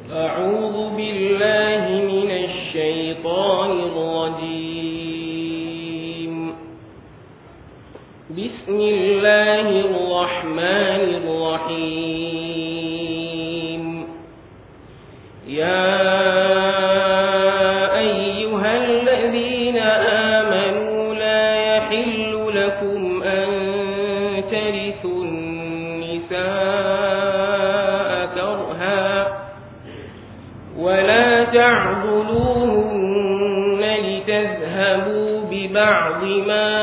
أعوذ بالله من الشيطان الرجيم بسم الله الرحمن الرحيم يا أيها الذين آمنوا لا يحل لكم أن ترثوا النساء كرها ولا تعضلوهن لتذهبوا ببعض ما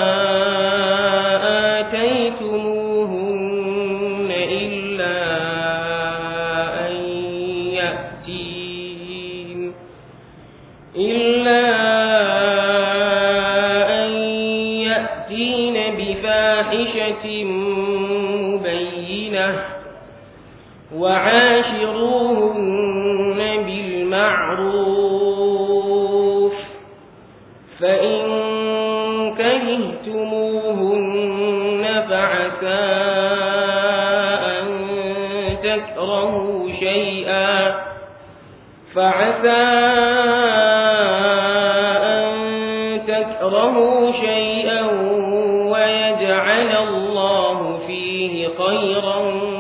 آتيتموهن إلا أن يأتين إلا أن يأتين بفاحشة مبينة وعاشروهن بالمعروف فإن كرهتموهن فعسى أن تكرهوا شيئا فعسى أن تكرهوا شيئا ويجعل الله فيه خيرا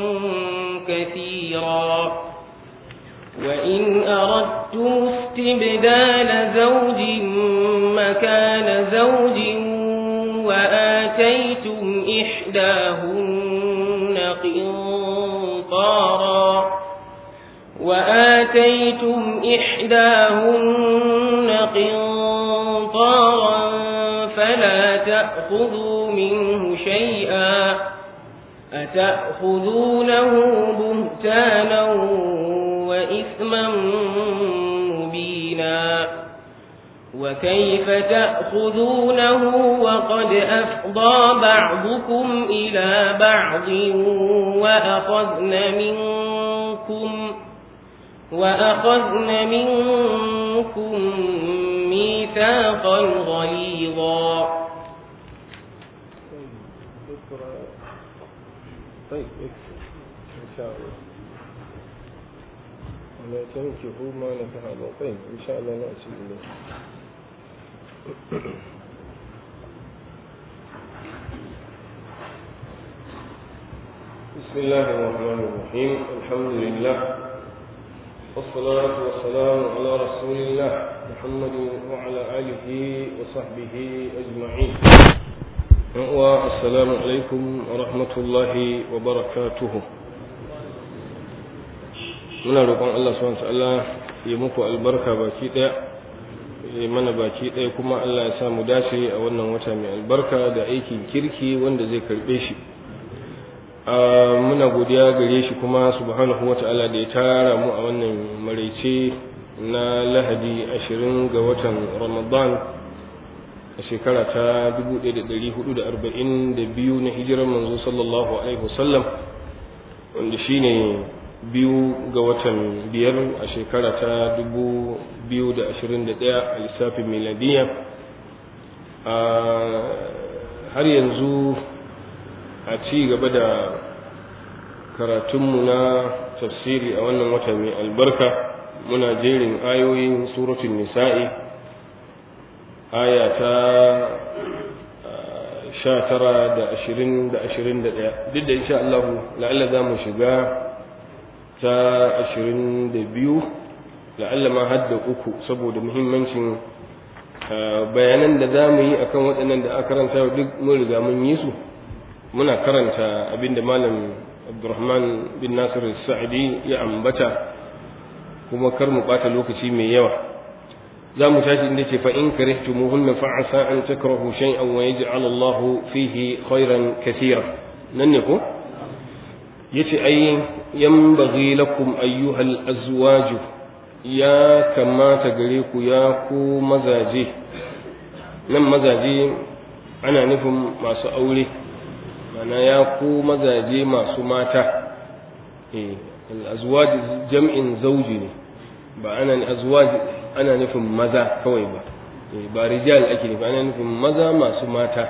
كثيرا وإن أردتم استبدال زوج مكان زوج وآتيتم إحداهن قنطارا وآتيتم إحداهن قنطارا فلا تأخذوا منه شيئا أتأخذونه بهتانا وإثما مبينا وكيف تأخذونه وقد أفضى بعضكم إلى بعض وأخذن منكم وأخذن منكم ميثاقا غليظا طيب يكفي إن شاء الله ولا تنكحوا ما نكح الله طيب إن شاء الله نأتي إليه بسم الله الرحمن الرحيم الحمد لله والصلاة والسلام على رسول الله محمد وعلى آله وصحبه أجمعين والسلام عليكم ورحمة الله وبركاته muna roƙon Allah subhanahu ta'ala ya muku albarka baki ɗaya ya mana baki ɗaya kuma Allah ya sa mu dace a wannan wata mai albarka da aikin kirki wanda zai karɓe shi muna godiya gare shi kuma subhanahu wa ta'ala da ya tara mu a wannan maraice na lahadi ashirin ga watan ramadan a shekara ta 1442 na hijirar manzo sallallahu alaihi wasallam wanda shine biyu ga watan biyar a shekara ta 2021 a lissafin miladiya har yanzu a ci gaba da karatunmu na tafsiri a wannan wata mai albarka muna jerin ayoyin suratun nisa'i aya ta sha tara da ashirin da ashirin da ɗaya duk da insha Allah la'alla za mu shiga ta ashirin da biyu la'alla ma har da uku saboda muhimmancin bayanan da za mu yi akan waɗannan da aka karanta duk mun riga mun yi su muna karanta abinda malam abdurrahman bin nasir sa'idi ya ambata kuma kar mu ɓata lokaci mai yawa za mu tashi inda ce fa in karihtumuhunna fa asa an takrahu shay'an wa yaj'al Allah fihi khairan kathira nan ne ko yace ai yanbaghi lakum ayyuhal azwaj ya kamata gare ku ya ku mazaje nan mazaje ana nufin masu aure mana ya ku mazaje masu mata eh al-azwaj jam'in zawji ne ba ana azwaj ana nufin maza kawai ba ba rijal ake nufi ana nufin maza masu mata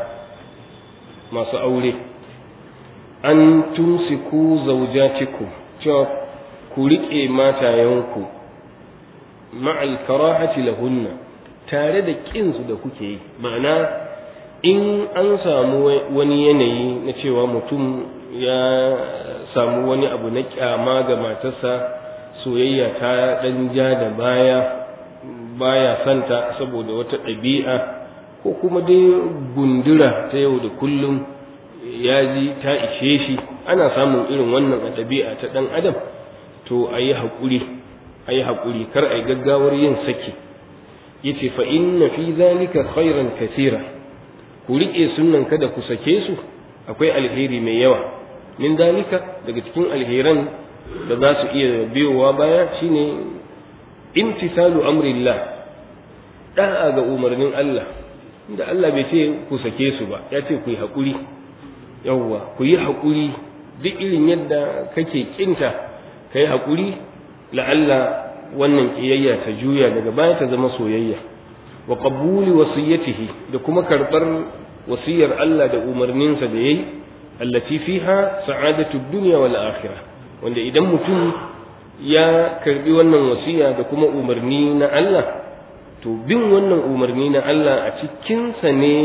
masu aure an tumsiku zaujatikum cewa ku riƙe matayenku ma'al karahati lahunna tare da ƙinsu da kuke yi ma'ana in an samu wani yanayi na cewa mutum ya samu wani abu na kyama ga matarsa soyayya ta ɗan ja da baya baya santa saboda wata ɗabi'a ko kuma dai gundura ta yau da kullum ya ji ta ishe shi ana samun irin wannan a ɗabi'a ta ɗan adam to a yi haƙuri a yi haƙuri kar a yi gaggawar yin saki ya ce fa inna fi zalika khairan kasira ku riƙe sunan kada ku sake su akwai alheri mai yawa min zalika daga cikin alheran da za su iya biyowa baya shine imtisalu amrillah da'a ga umarnin Allah inda Allah bai ce ku sake su ba ya ce ku yi haƙuri yawwa ku yi haƙuri duk irin yadda kake kinta ka yi haƙuri la'alla wannan ƙiyayya ta juya daga baya ta zama soyayya wa qabuli wasiyatihi da kuma karɓar wasiyar Allah da umarninsa da yayi allati fiha sa'adatu dunya wal akhirah wanda idan mutum ya karbi wannan wasiya da kuma umarni na Allah to bin wannan umarni na Allah a cikinsa ne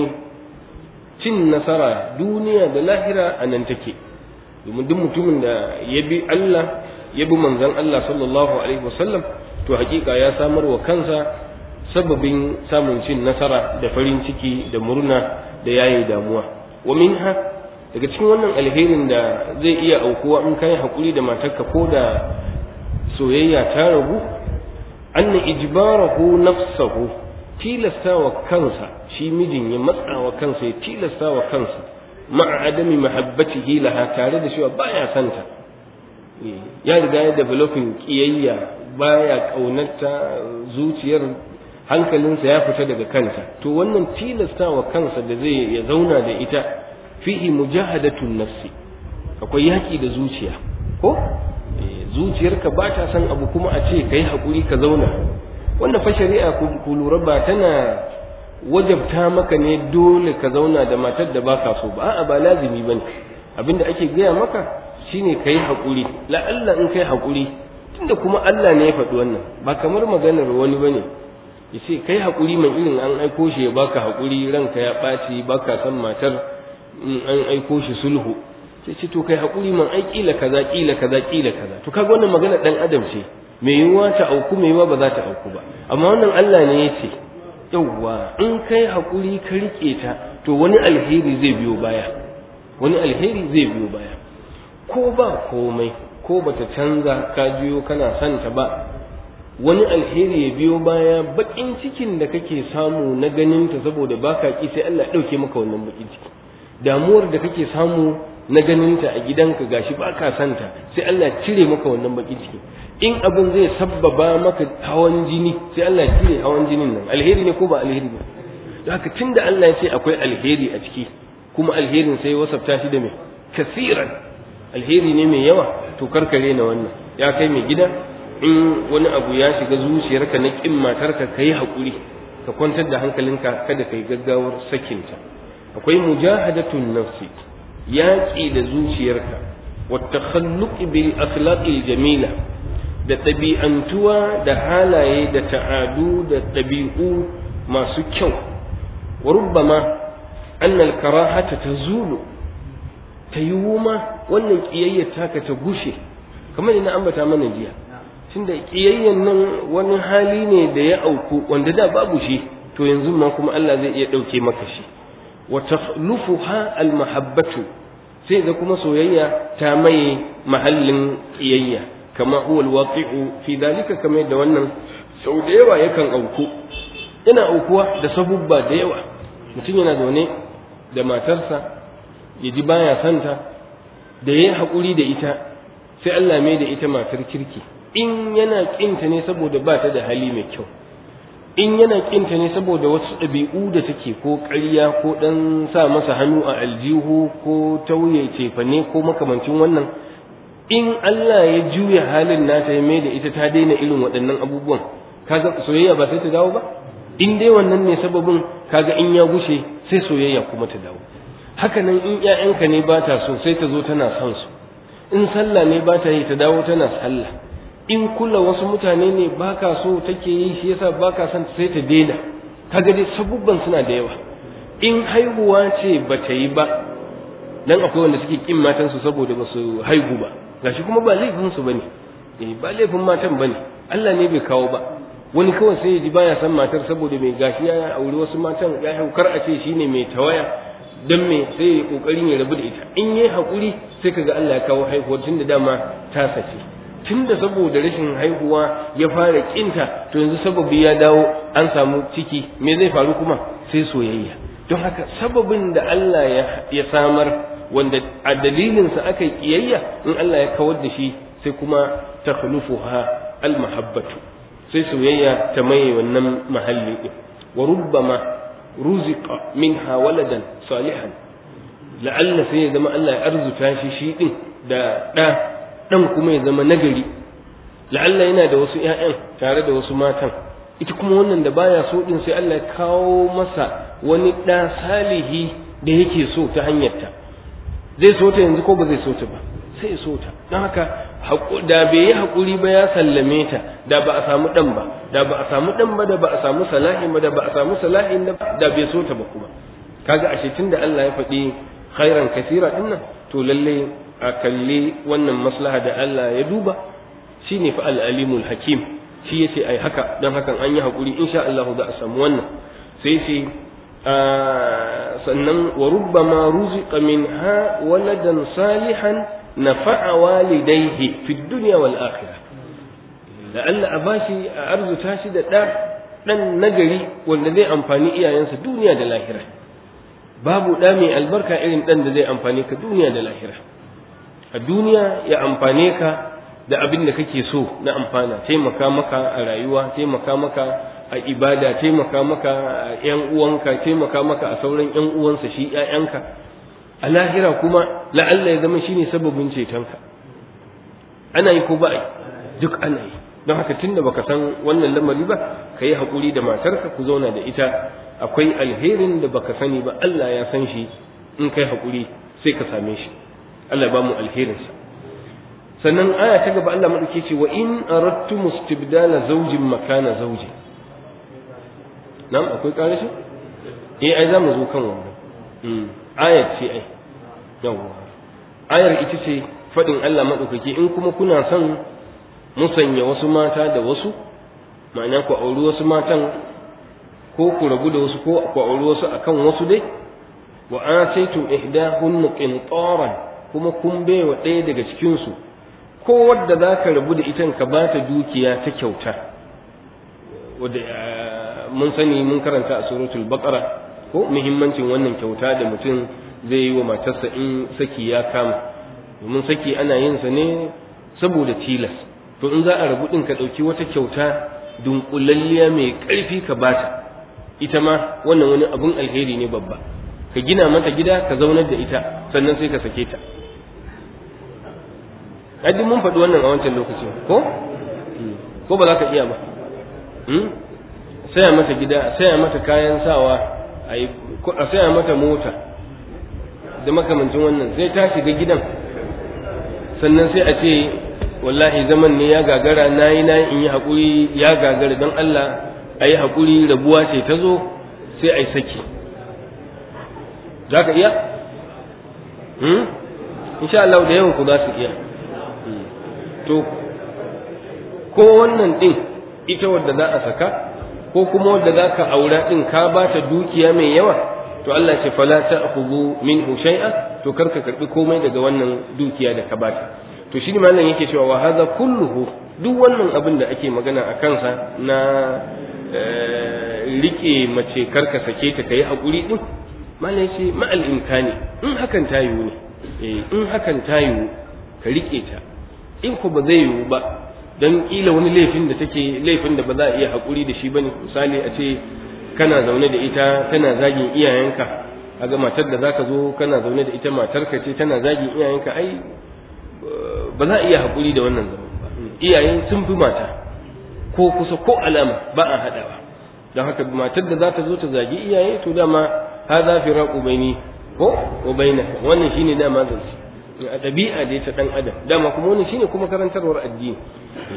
cin nasara duniya da lahira a nan take domin duk mutumin da ya bi Allah ya bi manzon Allah sallallahu alaihi wasallam to hakika ya samar wa kansa sababin samun cin nasara da farin ciki da murna da yayi damuwa wa minha daga cikin wannan alherin da zai iya aukuwa in kai hakuri da matarka ko da soyayya ta ragu anna ijbarahu nafsahu tilasta wa kansa shi mijin ya matsa wa kansa ya tilasta wa kansa ma'a adami mahabbatihi laha tare da cewa baya santa ya riga ya developing kiyayya baya kaunarta zuciyar hankalinsa ya fita daga kanta to wannan tilasta wa kansa da zai ya zauna da ita fihi mujahadatun nafsi akwai yaki da zuciya ko zuciyarka ba ta son abu kuma a ce kai hakuri ka zauna wannan fa shari'a ku lura ba tana wajabta maka ne dole ka zauna da matar da baka so ba a'a ba lazimi bane abinda ake gaya maka shine kai hakuri la'alla in kai hakuri tunda kuma Allah ne ya faɗi wannan ba kamar maganar wani bane ya ce kai hakuri man irin an aiko shi ya baka hakuri ranka ya ɓaci baka san matar in an aiko shi sulhu sai ce to kai hakuri man ai kila kaza kila kaza kila kaza to kaga wannan magana dan adam ce mai yiwuwa ta auku mai yiwuwa ba za ta auku ba amma wannan Allah ne ya ce yauwa in kai hakuri ka rike ta to wani alheri zai biyo baya wani alheri zai biyo baya ko ba komai ko bata canza ka jiyo kana son ta ba wani alheri ya biyo baya bakin cikin da kake samu na ganin ta saboda baka ki sai Allah ya dauke maka wannan bakin ciki damuwar da kake samu na ganin ta a gidanka gashi baka son ta sai Allah ya cire maka wannan bakin ciki in abin zai sabbaba maka hawan jini sai Allah ya cire hawan jinin nan alheri ne ko ba alheri ba haka tunda Allah ya ce akwai alheri a ciki kuma alherin sai wasafta shi da mai kasiran alheri ne mai yawa to karkare na wannan ya kai mai gida in wani abu ya shiga zuciyarka na kin matarka kai hakuri ka kwantar da hankalinka kada kai gaggawar sakinta akwai mujahadatun nafsi yaƙi da zuciyarka wa takhalluqi bil akhlaqil jamila da ɗabi'antuwa da halaye da ta'adu da ɗabi'u masu kyau wa rubbama annal karahata ta zulu ta yi ma wannan ƙiyayyar taka ta gushe kamar ina ambata mana jiya tunda ƙiyayyan nan wani hali ne da ya auku wanda da babu shi to yanzu ma kuma Allah zai iya ɗauke maka shi wa takhlufuha al mahabbatu sai da kuma soyayya ta maye mahallin ƙiyayya kama huwa alwaqi'u fi dalika kamar da wannan sau da yawa yakan auku yana aukuwa da sabubba da yawa mutum yana zaune da matarsa ya ji baya santa da yayi hakuri da ita sai Allah mai da ita matar kirki in yana kinta ne saboda ba ta da hali mai kyau in yana kinta ne saboda wasu ɗabi'u da take ko ƙarya ko ɗan sa masa hannu a aljihu ko tauye cefane ko makamancin wannan in Allah ya juya halin nata ya mai da ita ta daina irin waɗannan abubuwan kaga soyayya ba sai ta dawo ba in dai wannan ne sababin kaga in ya gushe sai soyayya kuma ta dawo haka nan in ƴaƴanka ne ba ta so sai ta zo tana son su in sallah ne ba ta yi ta dawo tana sallah in kula wasu mutane ne baka so take yi shi yasa baka son sai ta daina kaga dai sabubban suna da yawa in haihuwa ce ba ta yi ba dan akwai wanda suke kin matansu saboda ba su haihu ba gashi kuma ba laifin su bane eh ba laifin matan bane Allah ne bai kawo ba wani kawai sai ya ji baya san matar saboda mai gashi ya aure wasu matan ya haukar a ce shine mai tawaya dan me sai ya kokarin ya rabu da ita in yayi hakuri sai kaga Allah ya kawo haihuwar tunda dama ta sace tunda saboda rashin haihuwa ya fara kinta to yanzu sababi ya dawo an samu ciki me zai faru kuma sai soyayya don haka sababin da Allah ya samar wanda a dalilinsa aka yi kiyayya in Allah ya kawar da shi sai kuma ta khulufuha almahabbatu sai soyayya ta maye wannan mahalli din wa rubbama ruziqa minha waladan salihan la'alla sai ya zama Allah ya arzuta shi shi din da da dan kuma ya zama nagari la'alla yana da wasu ƴaƴan tare da wasu matan ita kuma wannan da baya so din sai Allah ya kawo masa wani ɗa salihi da yake so ta hanyarta zai so ta yanzu ko ba zai so ta ba sai ya so ta don haka da bai yi haƙuri ba ya sallame ta da ba a samu ɗan ba da ba a samu ɗan ba da ba a samu salahin ba da ba a samu salahin da bai so ta ba kuma kaga ashe tun da Allah ya faɗi khairan kasira ɗin nan to lalle a kalli wannan maslaha da Allah ya duba shine fa al-alimul hakim shi yace ai haka don hakan an yi haƙuri insha Allah za a samu wannan sai sai sannan wa rubbama ruziqa minha waladan salihan nafa'a walidayhi fi dunya wal akhirah la'alla a bashi a arzuta shi da ɗa ɗan nagari wanda zai amfani iyayensa duniya da lahira babu ɗa mai albarka irin ɗan da zai amfani ka duniya da lahira a duniya ya amfane ka da abin da kake so na amfana taimaka maka a rayuwa taimaka maka a ibada taimaka maka a ‘yan uwanka taimaka maka a sauran ‘yan uwansa shi ‘ya'yanka a lahira kuma la'alla ya zama shine sababin cetonka ana yi ko ba yi duk ana yi don haka tun da baka san wannan lamari ba ka yi haƙuri da matarka ku zauna da ita akwai alherin da baka sani ba Allah ya san shi in kai haƙuri sai ka same shi Allah ba mu alherinsa sannan aya ta gaba Allah maɗauke ce wa in aradtu mustibdala zawjin makana zawjin nan akwai ƙarashi eh ai za mu zo kan wannan ayar ce ai yawwa ayar ita ce faɗin Allah maɗaukaki in kuma kuna son musanya wasu mata da wasu ma'ana ku auri wasu matan ko ku rabu da wasu ko ku auri wasu akan wasu dai wa ataytum ihdahunna qintaran kuma kun baiwa ɗaya daga cikin su ko wadda zaka rabu da ita ka ba ta dukiya ta kyauta wadda mun sani mun karanta a suratul baqara ko muhimmancin wannan kyauta da mutum zai yi wa matarsa in saki ya kama domin saki ana yin sa ne saboda tilas to in za a rabu din ka dauki wata kyauta dunkulalliya mai karfi ka bata ita ma wannan wani abun alheri ne babba ka gina mata gida ka zaunar da ita sannan sai ka sake ta Adi mun faɗi wannan a wancan lokacin ko ko ba za ka iya ba saya mata gida saya mata kayan sawa a saya mata mota da makamancin wannan sai ta shiga gidan sannan sai a ce wallahi zaman ne ya gagara na yi na in yi haƙuri ya gagara don Allah a yi haƙuri rabuwa ce ta zo sai a yi saki za ka iya? insha Allah da yawan ku za su iya to ko wannan ɗin ita wadda za a saka ko kuma wadda za ka aura ɗin ka ba ta dukiya mai yawa to Allah ce fala ta'khudhu minhu shay'a to karka karbi komai daga wannan dukiya da ka bata to shi ne malam yake cewa wa hadha kulluhu duk wannan abin da ake magana a kansa na rike mace karka sake ta kai hakuri din malam yace ma'al imkani in hakan ta yiwu ne eh in hakan ta yiwu ka rike ta in ko ba zai yiwu ba dan kila wani laifin da take laifin da ba za a iya hakuri da shi bane misali a ce kana zaune da ita tana zagin iyayenka kaga matar da zaka zo kana zaune da ita matarka ce tana zagin iyayenka ai ba za a iya haƙuri da wannan zaman ba iyaye sun fi mata ko kusa ko alama ba a haɗawa don haka matar da za ta zo ta zagi iyaye to dama ha za fi raƙu baini ko wa baina wannan shine dama zance a ɗabi'a dai ta ɗan adam dama kuma wannan shine kuma karantarwar addini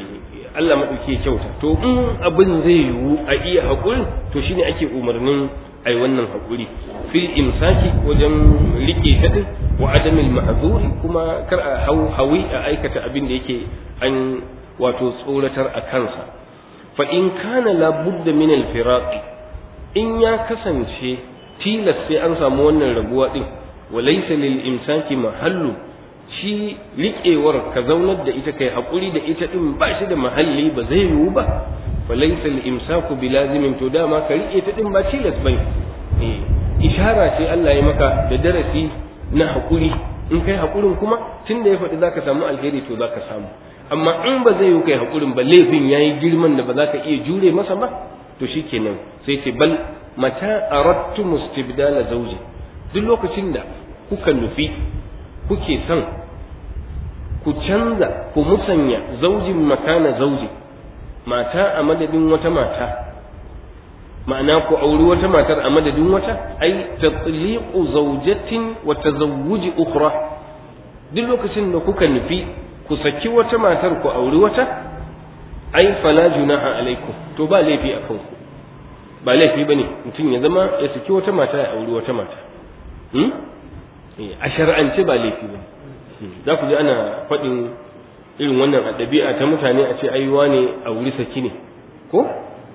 Allah maɗauki ya kyauta to in abin zai yiwu a iya haƙurin to shine ake umarnin ai wannan haƙuri fil imsaki wajen rike ta din wa adamil ma'zuri kuma kar a hau hawi a aikata abin da yake an wato tsoratar a kansa fa in kana la budda min al firaqi in ya kasance tilas sai an samu wannan rabuwa din wa laysa lil imsaki mahallu shi riƙewar ka zaunar da ita kai haƙuri da ita din ba shi da mahalli ba zai yiwu ba fa laysa al imsaku bi lazimin to dama ka riƙe ta din ba tilas bane eh ishara ce Allah ya maka da darasi na haƙuri in kai haƙurin kuma tunda ya faɗi zaka samu alheri to zaka samu amma in ba zai yi kai haƙurin ba laifin yayi girman da ba za ka iya jure masa ba to shikenan sai ce bal mata aradtu mustibdala zawji duk lokacin da kuka nufi kuke son ku canza ku musanya zaujin makana zauji mata a madadin wata mata ma'ana ku auri wata matar a madadin wata ai tatliqu zawjatin wa tazawwuji ukhra duk lokacin da kuka nufi ku saki wata matar ku auri wata ai fala junaha alaikum to ba laifi a kanku ba laifi bane mutum ya zama ya saki wata mata ya auri wata mata hmm? a shar'ance ba laifi ba za ku ji ana faɗin irin wannan a ɗabi'a ta mutane a ce aiwa ne a wuri saki ne ko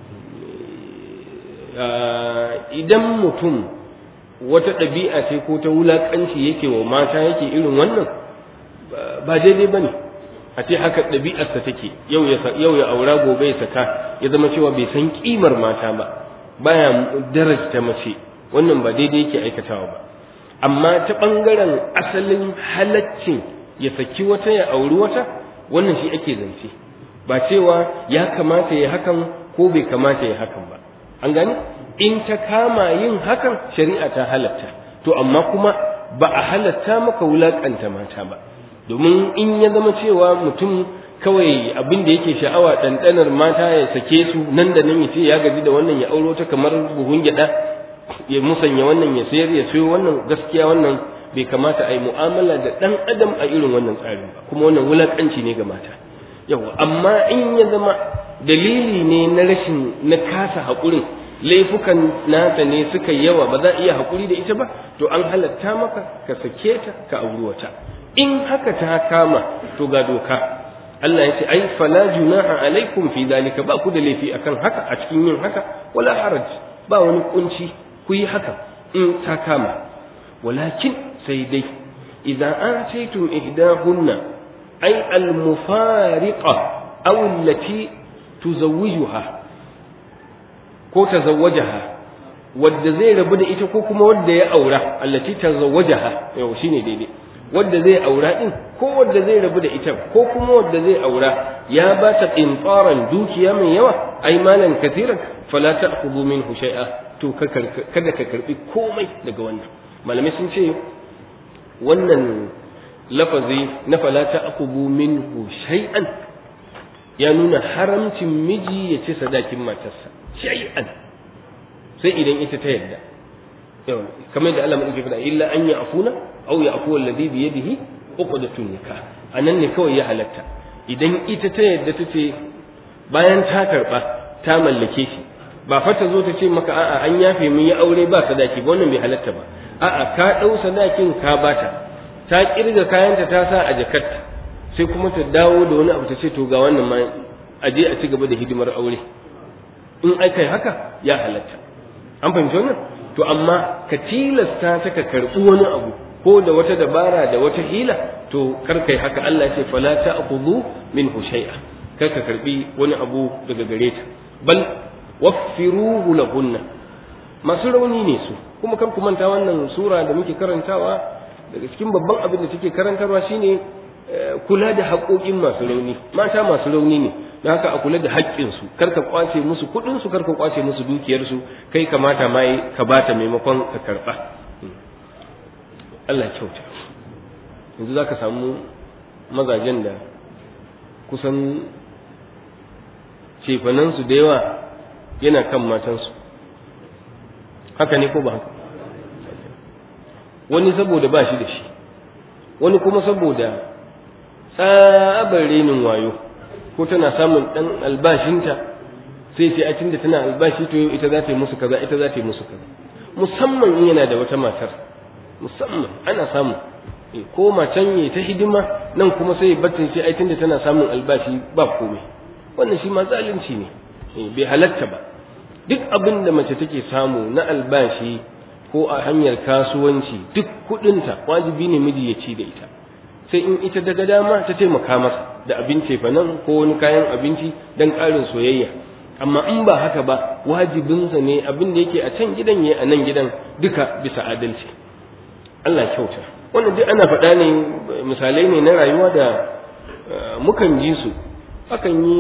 idan mutum wata ɗabi'a ce ko ta wulaƙanci yake wa mata yake irin wannan ba daidai ba ne a ce haka ɗabi'arsa take yau ya aura gobe ya saka ya zama cewa bai san ƙimar mata ba baya darajta mace wannan ba daidai yake aikatawa ba amma ta ɓangaren asalin halaccin ya saki wata ya auri wata wannan shi ake zance ba cewa ya kamata ya hakan ko bai kamata ya hakan ba an gani in ta kama yin hakan shari'a ta halatta to amma kuma ba a halatta maka wulakanta mata ba domin in ya zama cewa mutum kawai abin da yake sha'awa ɗanɗanar mata ya sake su nan da nan ya ce ya gaji da wannan ya auro ta kamar buhun gyaɗa ya musanya wannan ya sayar ya sayo wannan gaskiya wannan bai kamata a yi mu'amala da ɗan adam a irin wannan tsarin ba kuma wannan wulaƙanci ne ga mata yawa amma in ya zama dalili ne na rashin na kasa haƙurin laifukan nasa ne suka yawa ba za a iya haƙuri da ita ba to an halatta maka ka sake ta ka auri wata in haka ta kama to ga doka Allah ya ce ai fala junaha alaikum fi dalika ba ku da laifi akan haka a cikin yin haka wala haraj ba wani kunci ku yi haka in ta kama walakin sai dai idan ataytum ihdahunna ay al-mufariqa aw allati tuzawwijuha ko tazawwajaha wadda zai rabu da ita ko kuma wadda ya aura allati tazawwajaha yau shine daidai wadda zai aura din ko wadda zai rabu da ita ko kuma wadda zai aura ya ba ta qintaran dukiya mai yawa ai malan katiran fala ta'khudhu minhu shay'a to kada ka karbi komai daga wannan malamai sun ce wannan lafazi na fala ta'khudhu minhu shay'an ya nuna haramcin miji ya ci sadakin matarsa shay'an sai idan ita ta yarda kamar da Allah madauki fada illa an ya'funa aw ya'fu alladhi bi yadihi uqdatun nikah anan ne kawai ya halatta idan ita ta yarda ta ce bayan ta karba ta mallake shi ba fa ta zo ta ce maka a'a an yafe mun yi aure ba sadaki ba wannan bai halatta ba a'a ka dau sadakin ka bata ta kirga kayanta ta sa a jakarta sai kuma ta dawo da wani abu ta ce to ga wannan ma aje a ci gaba da hidimar aure in aka yi haka ya halatta an fahimci wannan to amma ka tilasta ta ka karɓi wani abu ko da wata dabara da wata hila to kar kai haka Allah ya ce fala ta'khudhu minhu shay'a kar ka karɓi wani abu daga gare ta bal waffiruhu lahunna masu rauni ne su kuma kan ku manta wannan sura da muke karantawa daga cikin babban abin da take karantarwa shine kula da haƙoƙin masu rauni mata masu rauni ne don haka a kula da haƙƙinsu kar ka kwace musu kuɗinsu kar ka kwace musu dukiyarsu kai kamata ma ka bata maimakon ka karɓa Allah kyauta yanzu za ka samu mazajen da kusan cefanansu da yawa yana kan matansu haka ne ko ba haka wani saboda ba shi da shi wani kuma saboda tsabar renin wayo ko tana samun dan albashinta sai sai a tunda tana albashi to yau ita za ta yi musu kaza ita za ta yi musu kaza musamman in yana da wata matar musamman ana samu ko macen yi ta hidima nan kuma sai batin sai ai tunda tana samun albashi ba komai wannan shi ma zalunci ne bai halatta ba duk abin da mace take samu na albashi ko a hanyar kasuwanci duk kudinta wajibi ne miji ya ci da ita sai in ita daga dama ta taimaka masa da abinci fa nan ko wani kayan abinci dan ƙarin soyayya amma in ba haka ba wajibinsa ne abin da yake a can gidan ya a nan gidan duka bisa adalci Allah kyauta wannan duk ana faɗa ne misalai ne na rayuwa da mukan ji su akan yi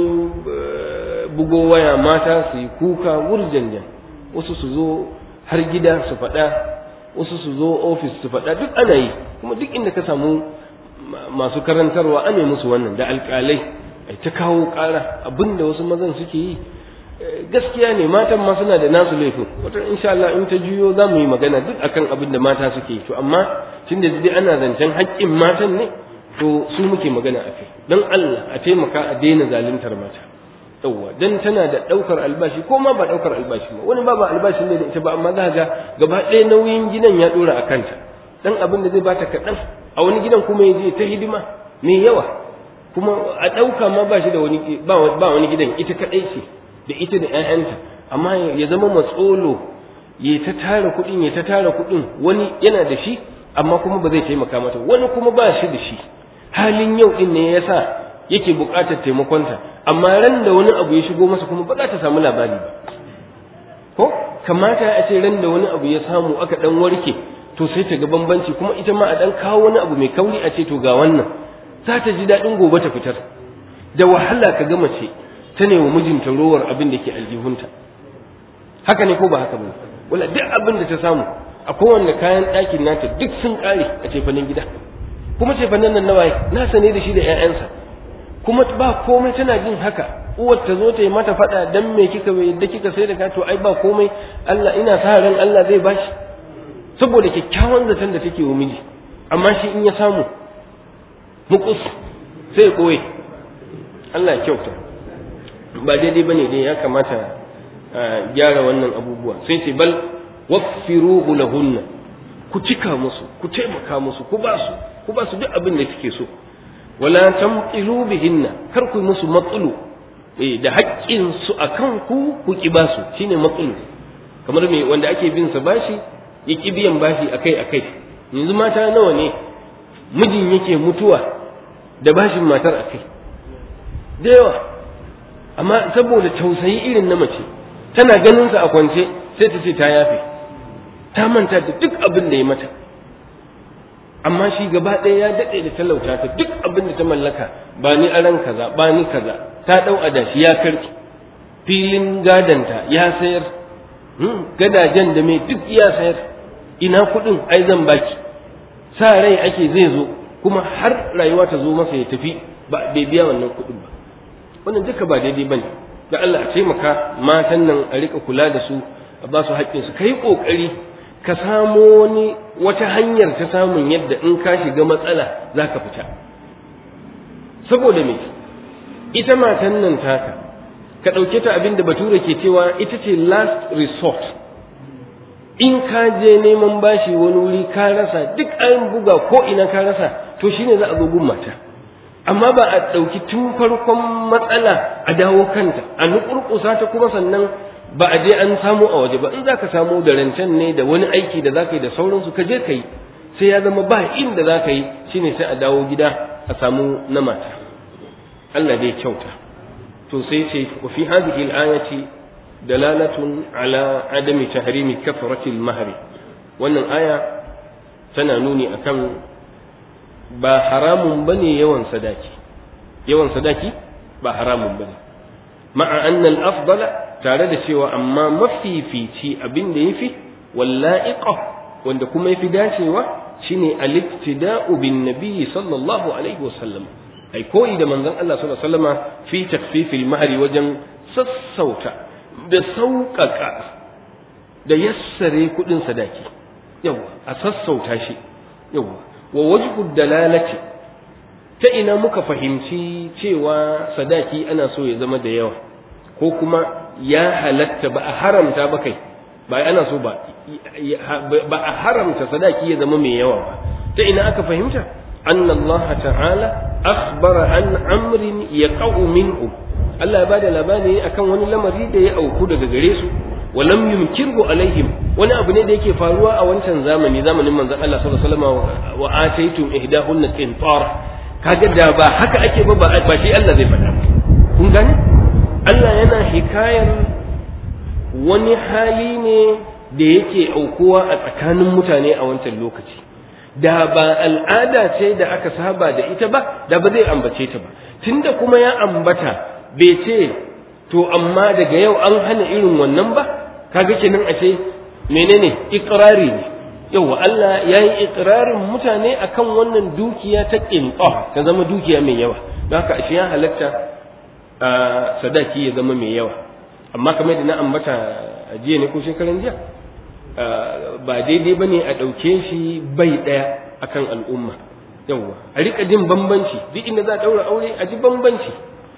bugo waya mata su yi kuka wurjanjan wasu su zo har gida su faɗa wasu su zo ofis su faɗa duk ana yi kuma duk inda ka samu masu karantarwa ane musu wannan da alƙalai ai ta kawo ƙara abinda wasu mazan suke yi gaskiya ne matan ma suna da nasu laifin wata insha Allah in ta juyo za mu yi magana duk akan abin da mata suke yi to amma tun da dai ana zancen haƙƙin matan ne to su muke magana a kai don Allah a taimaka a daina zaluntar mata yawwa dan tana da ɗaukar albashi ko ma ba ɗaukar albashi ba wani ba ba albashi ne da ita ba amma za ga gaba ɗaya nauyin gidan ya ɗora a kanta dan abin da zai bata kaɗan a wani gidan kuma ya je ta hidima mai yawa kuma a ɗauka ma ba shi da wani ba wani gidan ita kaɗai ce da ita da ‘ya'yanta amma ya zama matsolo ya ta tara kuɗin ya ta tara kuɗin wani yana da shi amma kuma ba zai taimaka mata wani kuma ba shi da shi halin yau ɗin ne ya sa yake buƙatar taimakonta amma ran da wani abu ya shigo masa kuma ba za ta samu labari ba ko kamata a ce ran da wani abu ya samu aka ɗan warke to sai ta ga bambanci kuma ita ma a ɗan kawo wani abu mai kauri a ce to ga wannan za ta ji daɗin gobe ta fitar da wahala ka ga mace ta ne wa mijinta rowar abin da ke aljihunta haka ne ko ba haka ba wala duk abin da ta samu a kowanne kayan ɗakin nata duk sun ƙare a cefanen gida kuma cefanen nan nawaye nasa ne da shi da 'ya'yansa kuma ba komai tana jin haka uwar ta zo ta yi mata faɗa dan me kika bai yadda kika sai da ka to ai ba komai Allah ina sa ran Allah zai bashi saboda kyakkyawan zaton da take wa miji amma shi in ya samu mukus sai ya koye Allah ya kyauta ba daidai bane dai ya kamata a gyara wannan abubuwa sai ce bal waqfiruhu lahunna ku cika musu ku taimaka musu ku ba su ku ba su duk abin da kike so wala tamqilu bihinna kar ku musu matsulu eh da haƙƙin su akan ku ku ki ba su shine matsulu kamar me wanda ake bin sa bashi ya ki biyan bashi akai akai yanzu mata nawa ne mijin yake mutuwa da bashin matar akai da yawa amma saboda tausayi irin na mace tana ganin sa a kwance sai ta ce ta yafe ta manta da duk abin da ya mata amma shi gaba ɗaya ya daɗe da talauta ta duk abin da ta mallaka ba ni aran kaza ba ni kaza ta ɗau adashi ya karki filin gadanta ya sayar gadajen da mai duk ya sayar ina kuɗin ai zan baki sa rai ake zai zo kuma har rayuwa ta zo masa ya tafi ba bai biya wannan kuɗin ba wannan duka ba daidai bane da Allah a taimaka matan nan a rika kula da su a ba su haƙƙinsu kai ƙoƙari ka samo wani wata hanyar ta samun yadda in ka shiga matsala za ka fita saboda me ita matan nan taka ka ɗauke ta abin da bature ke cewa ita ce last resort in ka je neman bashi wani wuri ka rasa duk an buga ko ina ka rasa to shine za a zo gun mata amma ba a ɗauki tun farkon matsala a dawo kanta a nukurkusa ta kuma sannan ba a je an samu a waje ba in za ka samu da rancen ne da wani aiki da za ka yi da sauransu ka je ka yi sai ya zama ba inda za ka yi shine sai a dawo gida a samu na mata Allah dai kyauta to sai ce wa fi hadhihi al-ayati dalalatun ala adami tahrimi kafrati al-mahri wannan aya tana nuni akan ba haramun bane yawan sadaki yawan sadaki ba haramun bane ma'a anna al-afdala tare da cewa amma mafifici abin da yafi walla'iqa wanda kuma yafi dacewa shine al-iktida'u bin nabiy sallallahu alaihi wasallam ai koyi da manzon Allah sallallahu alaihi wasallama fi takfifil mahri wajen sassauta da sauƙaƙa da yassare kuɗin sadaki yawa a sassauta shi yawa wa wajhu dalalati ta ina muka fahimci cewa sadaki ana so ya zama da yawa ko kuma ya halatta ba a haramta ba kai ba ana so ba ba a haramta sadaki ya zama mai yawa ba ta ina aka fahimta anna Allah ta'ala akhbara an amrin yaqa'u minhu Allah ya bada labari akan wani lamari da ya auku daga gare su walam yumkirhu alaihim wani abu ne da yake faruwa a wancan zamani zamanin manzon Allah sallallahu alaihi wasallam wa ataytum ihdahunna qintar kaga da ba haka ake ba ba shi Allah zai faɗa kun gane Allah yana hikayar wani hali ne da yake aukuwa a tsakanin mutane a wancan lokaci da ba al'ada ce da aka saba da ita ba da ba zai ambace ta ba tunda kuma ya ambata bai ce to amma daga yau an hana irin wannan ba kaga kenan a ce menene ikrari ne yawa Allah ya yi ikrarin mutane akan wannan dukiya ta ƙinƙa ta zama dukiya mai yawa don haka ashe ya halatta a sadaki ya zama mai yawa amma kamar da na ambata a jiya ne ko shekaran jiya ba daidai ba ne a ɗauke shi bai ɗaya akan al'umma yawa a riƙa jin bambanci duk inda za a ɗaura aure a ji bambanci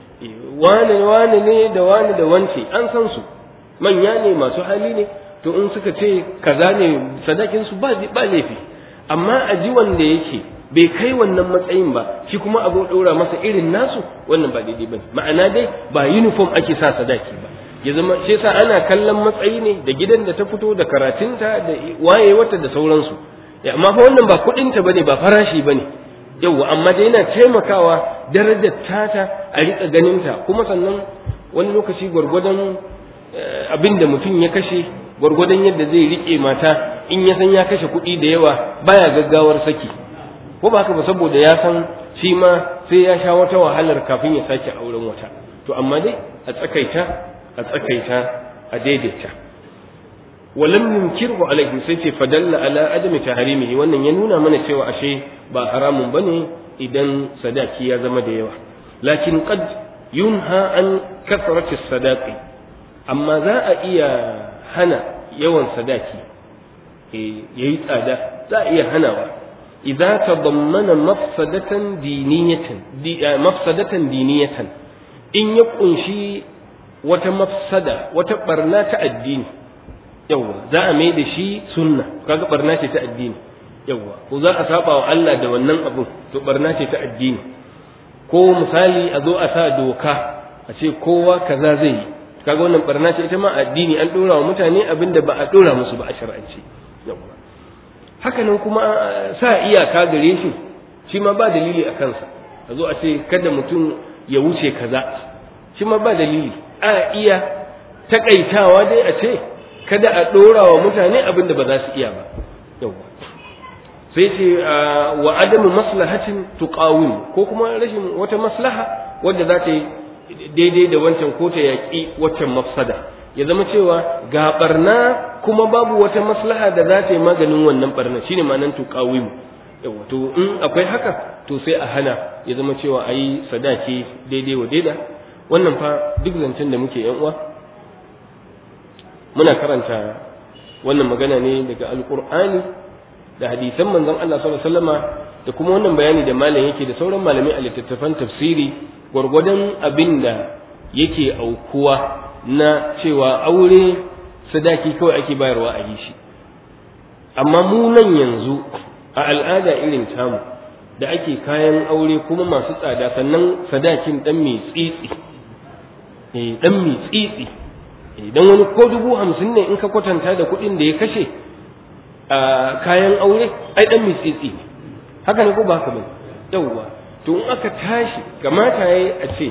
wane wane ne da wane da wance an san su manya ne masu hali ne to in suka ce kaza ne sadakin su ba ba laifi amma a ji wanda yake bai kai wannan matsayin ba shi kuma a zo ɗora masa irin nasu wannan ba daidai bane ma'ana dai ba uniform ake sa sadaki ba ya zama shi yasa ana kallon matsayi ne da gidan da ta fito da karatunta da wayewata da sauransu amma fa wannan ba kuɗinta bane ba farashi bane yauwa amma dai yana taimakawa darajar tata a riƙa ganinta kuma sannan wani lokaci gwargwadon abin da mutum ya kashe gwargwadon yadda zai riƙe mata in ya san ya kashe kuɗi da yawa baya gaggawar saki ko ba haka ba saboda ya san shi ma sai ya sha wata wahalar kafin ya sake auren wata to amma dai a tsakaita a tsakaita a daidaita walam yunkirhu alaihi sai ce fadalla ala adami taharimihi wannan ya nuna mana cewa ashe ba haramun bane idan sadaki ya zama da yawa lakin qad yunha an kathrati sadaqi amma za a iya hana yawan sadaki yayi tsada za a iya hanawa idza tadammana mafsadatan diniyatan mafsadatan diniyatan in ya kunshi wata mafsada wata barna ta addini yawwa za a mai da shi sunna kaga barna ce ta addini yawwa ko za a saba wa Allah da wannan abun to barna ce ta addini ko misali a zo a sa doka a ce kowa kaza zai yi kaga wannan barna ce ita ma addini an dora wa mutane abin da ba a dora musu ba a shar'ance yawwa haka nan kuma sa iyaka gare shi shi ma ba dalili a kansa a zo a ce kada mutum ya wuce kaza shi ma ba dalili a iya takaitawa dai a ce kada a ɗora wa mutane abin da ba za su iya ba yawwa sai ce wa adamu maslahatin tuqawim ko kuma rashin wata maslaha wadda za ta yi daidai da wancan ko ta yaƙi waccan mafsada ya zama cewa ga barna kuma babu wata maslaha da za ta yi maganin wannan barna shine ma'anar tuqawim yawa to in akwai haka to sai a hana ya zama cewa ayi sadaki daidai wa daida wannan fa duk zancen da muke yan uwa muna karanta wannan magana ne daga alkur'ani da hadisan manzon Allah sallallahu alaihi wasallama da kuma wannan bayani da malam yake da sauran malamai a littattafan tafsiri gwargwadon abin da yake aukuwa na cewa aure sadaki kawai ake bayarwa a yi shi amma mu nan yanzu a al'ada irin tamu da ake kayan aure kuma masu tsada sannan sadakin dan mai tsitsi eh dan mai tsitsi idan wani ko dubu hamsin ne in ka kwatanta da kuɗin da ya kashe a kayan aure ai dan mitsitsi ne haka ne ko ba haka ba yawwa to in aka tashi kamata yayi a ce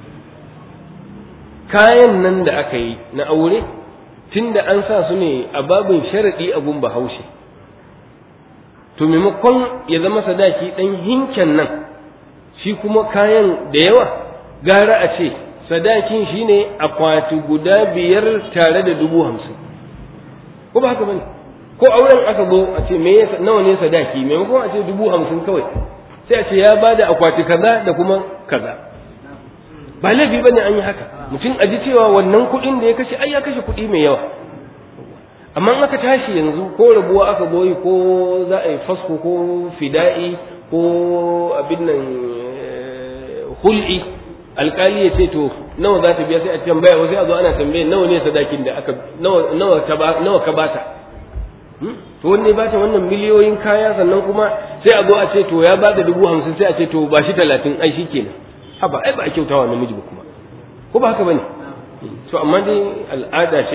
kayan nan da aka yi na aure tunda an sa su ne a babin sharadi a gun bahaushe to maimakon ya zama sadaki dan hinken nan shi kuma kayan da yawa gara a ce sadakin shine akwati guda biyar tare da dubu hamsin ko ba haka bane ko auren aka zo a ce me nawa ne sadaki maimakon a ce dubu hamsin kawai sai a ce ya bada akwati kaza da kuma kaza ba laifi bane an yi haka mutum a ji cewa wannan kuɗin da ya kashe ai ya kashe kuɗi mai yawa amma in aka tashi yanzu ko rabuwa aka goyi ko za a yi fasko ko fida'i ko abin nan hul'i alkali ya ce to nawa za ta biya sai a tambaya wasu a zo ana tambaye nawa ne sadakin da aka nawa nawa ta ba nawa ka bata to wanne ba ta wannan miliyoyin kaya sannan kuma sai a zo a ce to ya ba da dubu hamsin sai a ce to ba shi talatin ai shi kenan haba ai ba a kyautawa namiji ba kuma ko ba haka bane to amma dai al'ada ce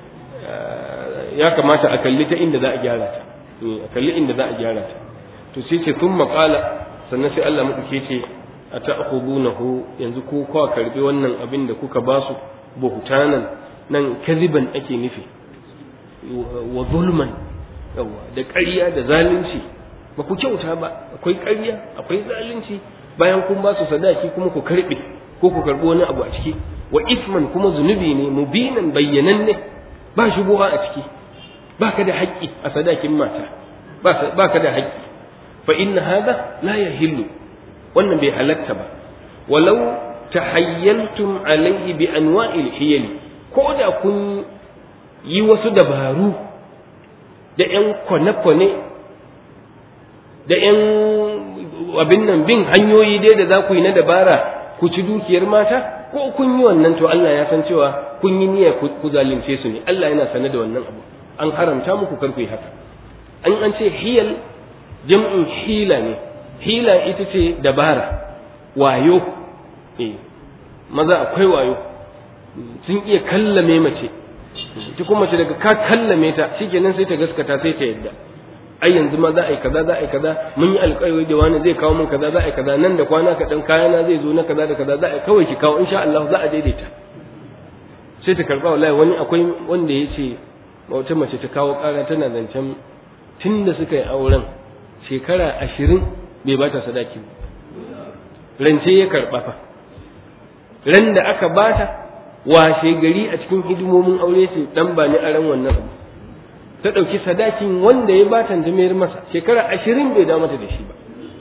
ya kamata a kalli ta inda za a gyara ta a kalli inda za a gyara ta to sai ce sun maƙala sannan sai Allah maɗauke ce a ta'khudunahu yanzu ko kwa karbi wannan abin da kuka ba su buhtanan nan kaziban ake nufi wa zulman yawa da ƙarya da zalunci ba ku kyauta ba akwai ƙarya akwai zalunci bayan kun ba su sadaki kuma ku karbe ko ku karbi wani abu a ciki wa isman kuma zunubi ne mubinan bayyananne ba shubuha a ciki baka da haƙƙi a sadakin mata baka da haƙƙi fa inna hadha la yahillu wannan bai halatta ba walau tahayyaltum alaihi bi anwa'il hiyali ko da kun yi wasu dabaru da ƴan kwane-kwane da ƴan abin nan bin hanyoyi dai da za ku yi na dabara ku ci dukiyar mata ko kun yi wannan to Allah ya san cewa kun yi niyyar ku zalunce su ne Allah yana sane da wannan abu an haramta muku kar ku yi haka an an ce hiyal jam'in hila ne hila ita ce dabara wayo eh maza akwai wayo sun iya kallame mace ita kuma mace daga ka kallame ta shikenan sai ta gaskata sai ta yadda ai yanzu ma za a yi kaza za a yi kaza mun yi alƙawari da wani zai kawo min kaza za a yi kaza nan da kwana kaɗan kayana zai zo na kaza da kaza za a yi kawai ki kawo insha Allah za a daidaita sai ta karɓa wallahi wani akwai wanda ya ce wata mace ta kawo ƙara tana zancen tun da suka yi auren shekara ashirin bai ba ta sadaki rance ya karɓa fa ran da aka bata washe gari a cikin hidimomin aure ce dan ba ni aran wannan abu ta ɗauki sadakin wanda ya bata ta mayar masa shekara ashirin bai dawo mata da shi ba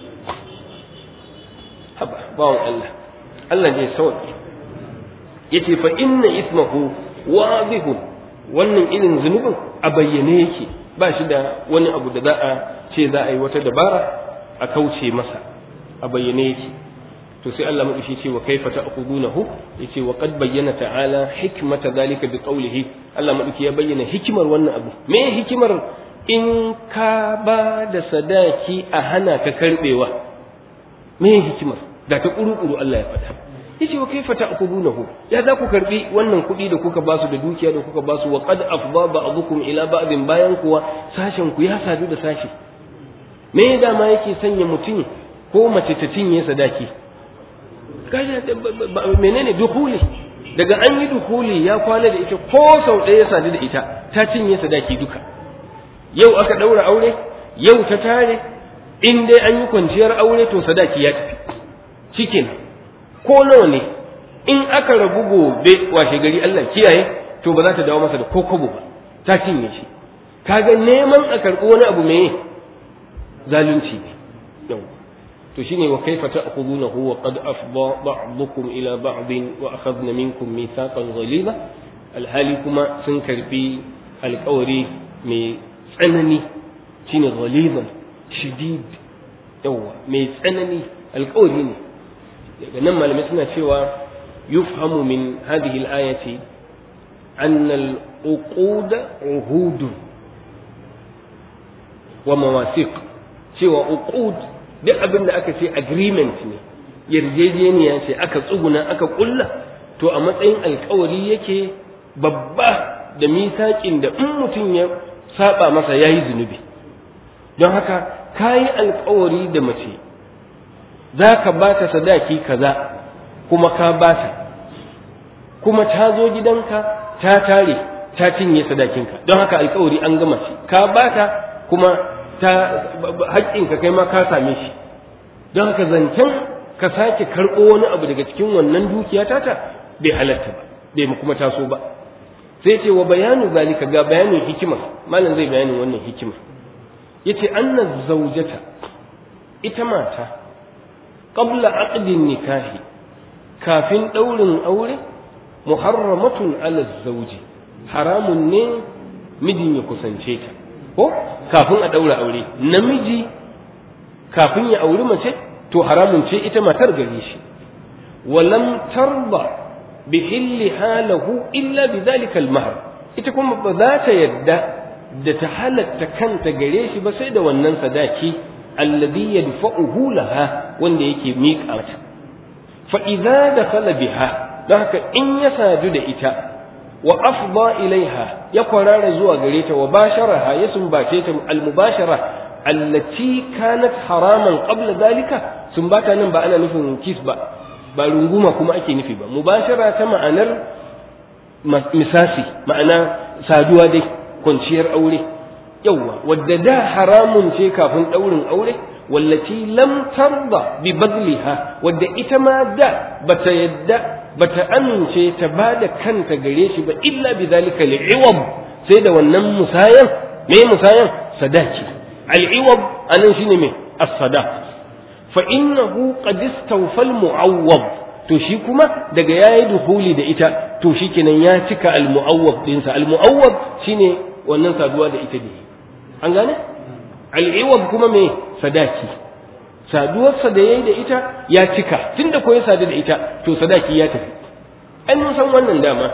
haba bawan Allah Allah ne sauki yace fa inna ismahu wadihun wannan irin zunubin a bayyane yake ba shi da wani abu da za a ce za a yi wata dabara a kauce masa a bayyane yake to sai Allah madashi ce wa kaifa ta'khudunahu yace wa qad bayyana ta'ala hikmata zalika bi qawlihi Allah madaki ya bayyana hikimar wannan abu me hikimar in ka ba da sadaki a hana ka karbewa me hikimar da ta kuru-kuru Allah ya faɗa yace wa kaifa ta'khudunahu ya za ku karbi wannan kuɗi da kuka basu da dukiya da kuka basu wa qad afdha ba'dukum ila ba'din bayan kuwa sashen ku ya sadu da sashi me dama yake sanya mutum ko mace ta cinye sadaki kaje menene dukuli daga an yi dukuli ya kwana da ita ko sau ɗaya ya sadu da ita ta cinye sadaki duka yau aka ɗaura aure yau ta tare in dai an yi kwanciyar aure to sadaki ya tafi cikin ko nawa ne in aka rabu gobe washe gari Allah kiyaye to ba za ta dawo masa da ko kobo ba ta cinye shi kaga neman a karɓi wani abu mai zalunci ne yau to shine wa kaifa ta'khudunahu wa qad afdha ba'dukum ila ba'din wa akhadna minkum mithaqan ghaliza alhali kuma sun karbi alƙawari mai tsanani shine ghalizan shadid yawa mai tsanani alƙawari ne daga nan malamai suna cewa yufhamu min hadhihi al-ayati anna al-uqud uhud wa mawasiq cewa uqud duk abin da aka ce agreement ne yarjejeniya ce aka tsuguna aka kulla to a matsayin alkawari yake babba da misaƙin da in mutum ya saba masa ya yi zunubi don haka ka yi alkawari da mace za ka ba ta sadaki kaza kuma ka ba ta kuma ta zo gidanka ta tare ta cinye sadakinka don haka alkawari an gama shi ka ba ta kuma ta haƙƙinka kai ma ka same shi don haka zancen ka sake karɓo wani abu daga cikin wannan dukiya tata bai halatta ba bai kuma taso ba sai ce wa bayanu zalika ga bayanin hikima malam zai bayanin wannan hikima yace anna zawjata ita mata qabla aqdin nikahi kafin daurin aure muharramatun ala zawji haramun ne mijin ya kusance ta ko kafin a daura aure namiji kafin ya auri mace to haramun ce ita matar gare shi wa lam tarda bi hilliha lahu illa bi dhalika al-mahr ita kuma ba za ta yadda da ta halatta kanta gare shi ba sai da wannan sadaki alladhi yadfa'uhu laha wanda yake miƙa mata fa idza dakhala biha don haka in ya sadu da ita wa afda ilaiha ya kwarara zuwa gare ta wa basharaha ya sumbace ta al-mubashara allati kanat haraman qabla dalika sumbata nan ba ana nufin kis ba ba runguma kuma ake nufi ba mubashara ta ma'anar misasi ma'ana saduwa dai kwanciyar aure yawwa wadda da haramun ce kafin ɗaurin aure wallaci lam tarda bi badliha wadda ita ma da bata yadda bata amince ta ba da kanta gare shi ba illa bi zalika li'iwab sai da wannan musayan me musayan sadaki al'iwab anan shine me as-sadaq fa innahu qad istawfa al-mu'awwad to shi kuma daga yayi duhuli da ita to shikenan ya cika al-mu'awwad dinsa al-mu'awwad shine wannan saduwa da ita ne an gane al'iwab kuma me sadaki saduwarsa da yayi da ita ya cika tunda ko ya sadu da ita to sadaki ya tafi an mun san wannan dama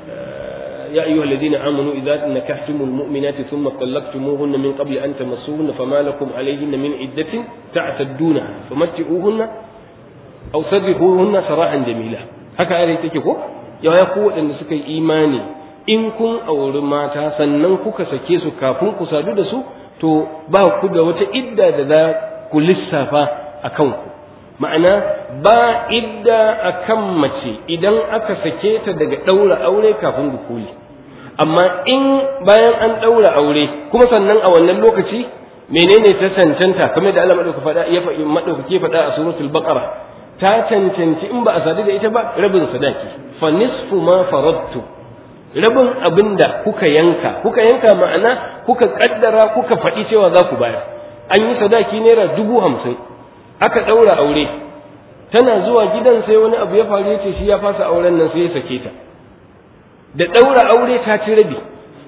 يا أيها الذين آمنوا إذا نكحتم المؤمنات ثم طلقتموهن من قبل أن تمسوهن فما لكم عليهن من عدة تعتدونها فمتعوهن أو سرحوهن سراحا جميلا haka ayar take ko ya ya ku waɗanda suka yi imani in kun auri mata sannan kuka sake su kafin ku sadu da su to ba ku da wata idda da za ku lissafa a kanku ma'ana ba idda a kan mace idan aka sake ta daga ɗaura aure kafin dukuli amma in bayan an ɗaura aure kuma sannan a wannan lokaci menene ta cancanta kamar da Allah madauka faɗa ya faɗi madaukake faɗa a suratul baqara ta cancanci in ba a sadu da ita ba rabin sadaki fa nisfu ma faradtu rabin abinda kuka yanka kuka yanka ma'ana kuka kaddara kuka faɗi cewa za ku bayar an yi sadaki naira dubu hamsin aka ɗaura aure tana zuwa gidan sai wani abu ya faru ya ce shi ya fasa auren nan sai ya sake ta da ɗaura aure ta ci rabi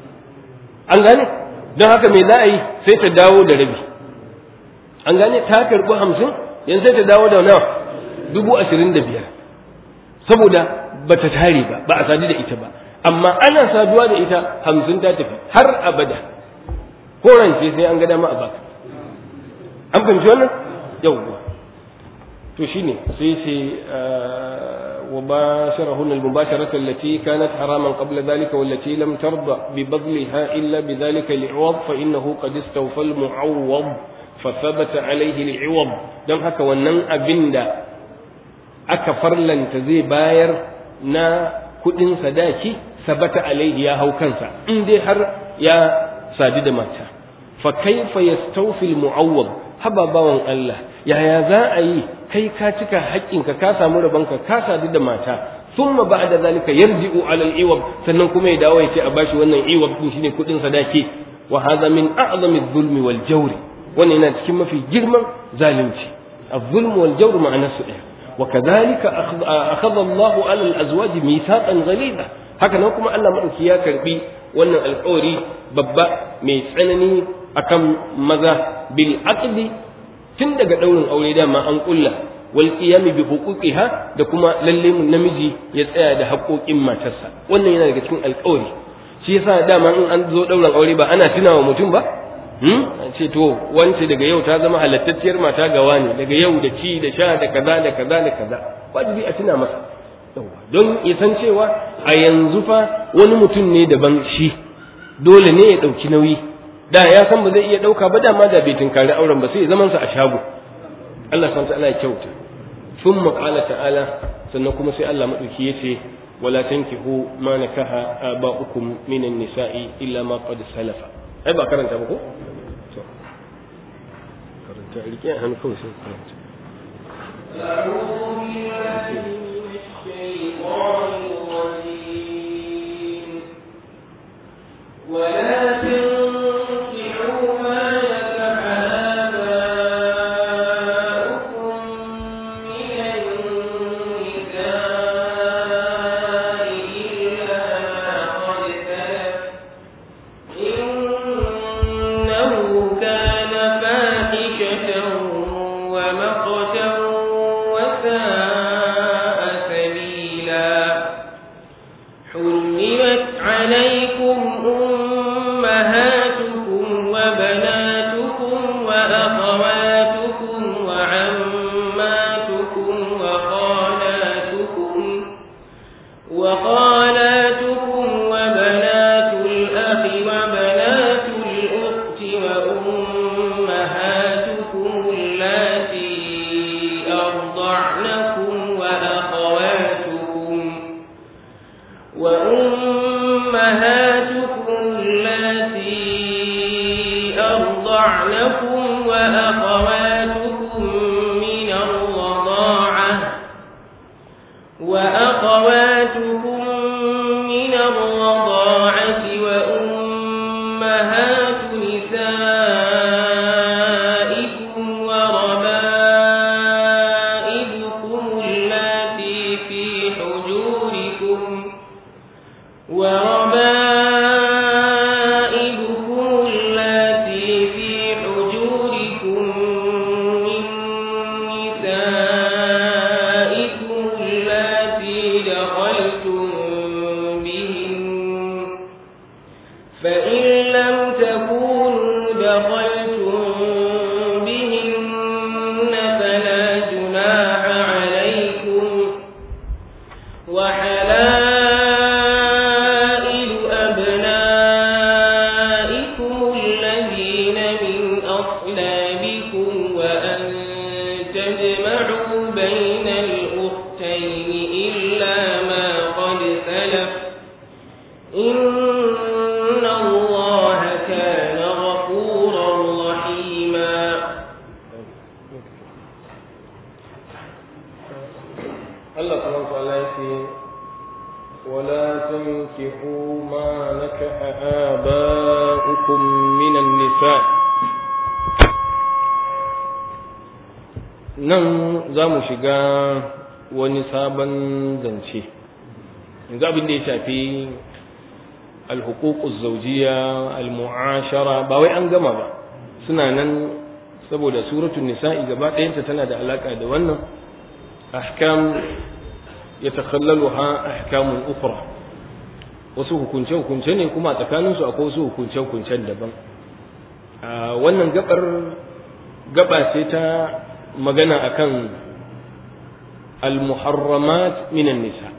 an gane don haka me za a yi sai ta dawo da rabi an gane ta karɓi hamsin yanzu sai ta dawo da nawa dubu ashirin da biyar saboda ba ta tare ba ba a sadu da ita ba amma ana saduwa da ita hamsin ta tafi har abada ko rance sai an ga dama a baka an fahimci wannan yawwa to shine sai ce wa basharahunna al-mubasharata allati kanat haraman qabla dhalika wallati lam tarda bi badliha illa bi dhalika li'awad fa innahu qad istawfa al-mu'awwad fa thabata alayhi al-iwad dan haka wannan abinda aka farlanta zai bayar na kudin sadaki sabata alaihi ya hau kansa in dai har ya sadu da mata fa kaifa yastawfi al-mu'awwad haba bawan Allah yaya za a yi kai ka cika haƙƙinka ka samu rabanka ka sadu da mata thumma ba'da zalika yarji'u 'ala al-iwab sannan kuma ya dawo ya ce a bashi wannan iwab din shine kudin sadaki wa hadha min a'zami adh-dhulmi wal jawri wannan yana cikin mafi girman zalunci adh-dhulm wal jawr ma'ana su ɗaya wa kadhalika akhadha Allah 'ala al-azwaj mithaqan ghalidha haka nan kuma Allah madauki ya karbi wannan alƙawari babba mai tsanani akan maza bil aqdi tun daga daurin aure dama an kulla wal qiyam bi huquqiha da kuma lalle mun namiji ya tsaya da haƙoƙin matarsa wannan yana daga cikin alƙawari shi yasa dama in an zo daurin aure ba ana tunawa mutum ba hmm ce to wance daga yau ta zama halattacciyar mata gawa ne daga yau da ci da sha da kaza da kaza da kaza wajibi a tuna masa don ya san cewa a yanzu fa wani mutum ne daban shi dole ne ya ɗauki nauyi da ya san ba zai iya ɗauka ba dama da bai tunkari auren ba sai zaman sa a shago Allah san ta'ala ya kyauta sun qala ta'ala sannan kuma sai Allah madauki yace wala tankihu ma nakaha aba'ukum minan nisa'i illa ma qad salafa ai ba karanta ba ko to karanta rike hannu kawai sai karanta أعوذ بالله من الشيطان الرجيم ولا تنكحوا ما نكح آباؤكم من النساء إلا ما قد سلف إنه كان فاحشة ومقتا وساء حرمت عليكم أمهاتكم وبناتكم وأخواتكم وعماتكم وخالاتكم وخالاتكم وبنات الأخ وبنات الأخت وأمهاتكم اللاتي أرضعنكم وأخواتكم وأمهاتكم اللاتي أرضعنكم وأخواتكم من الرضاعة وأخواتكم من الرضاعة وأمهات نسائكم وربائبكم اللاتي في حجوركم وربائبكم اللاتي في حجوركم من نسائكم اللاتي دخلتم بهن فإن لم تكونوا دخلتم بهن فلا جناح عليكم وحلائل أبنائكم الذين من أصلابكم وأن تجمعوا بين الأختين إلا ما قد سلف إن الله كان غفورا رحيما Allah subhanahu wa ta'ala yace wala tankihu ma nakaha aba'ukum minan nisa nan za mu shiga wani sabon zance yanzu abin da ya shafi alhuququz zawjiyya almu'ashara ba wai an gama ba suna nan saboda suratul nisa'i gaba ɗayanta tana da alaka da wannan أحكام يتخللها أحكام أخرى wasu hukunce-hukunce ne kuma tsakaninsu akwai wasu hukunce-hukuncen daban wannan gabar gaba ce ta magana akan al-muharramat minan nisa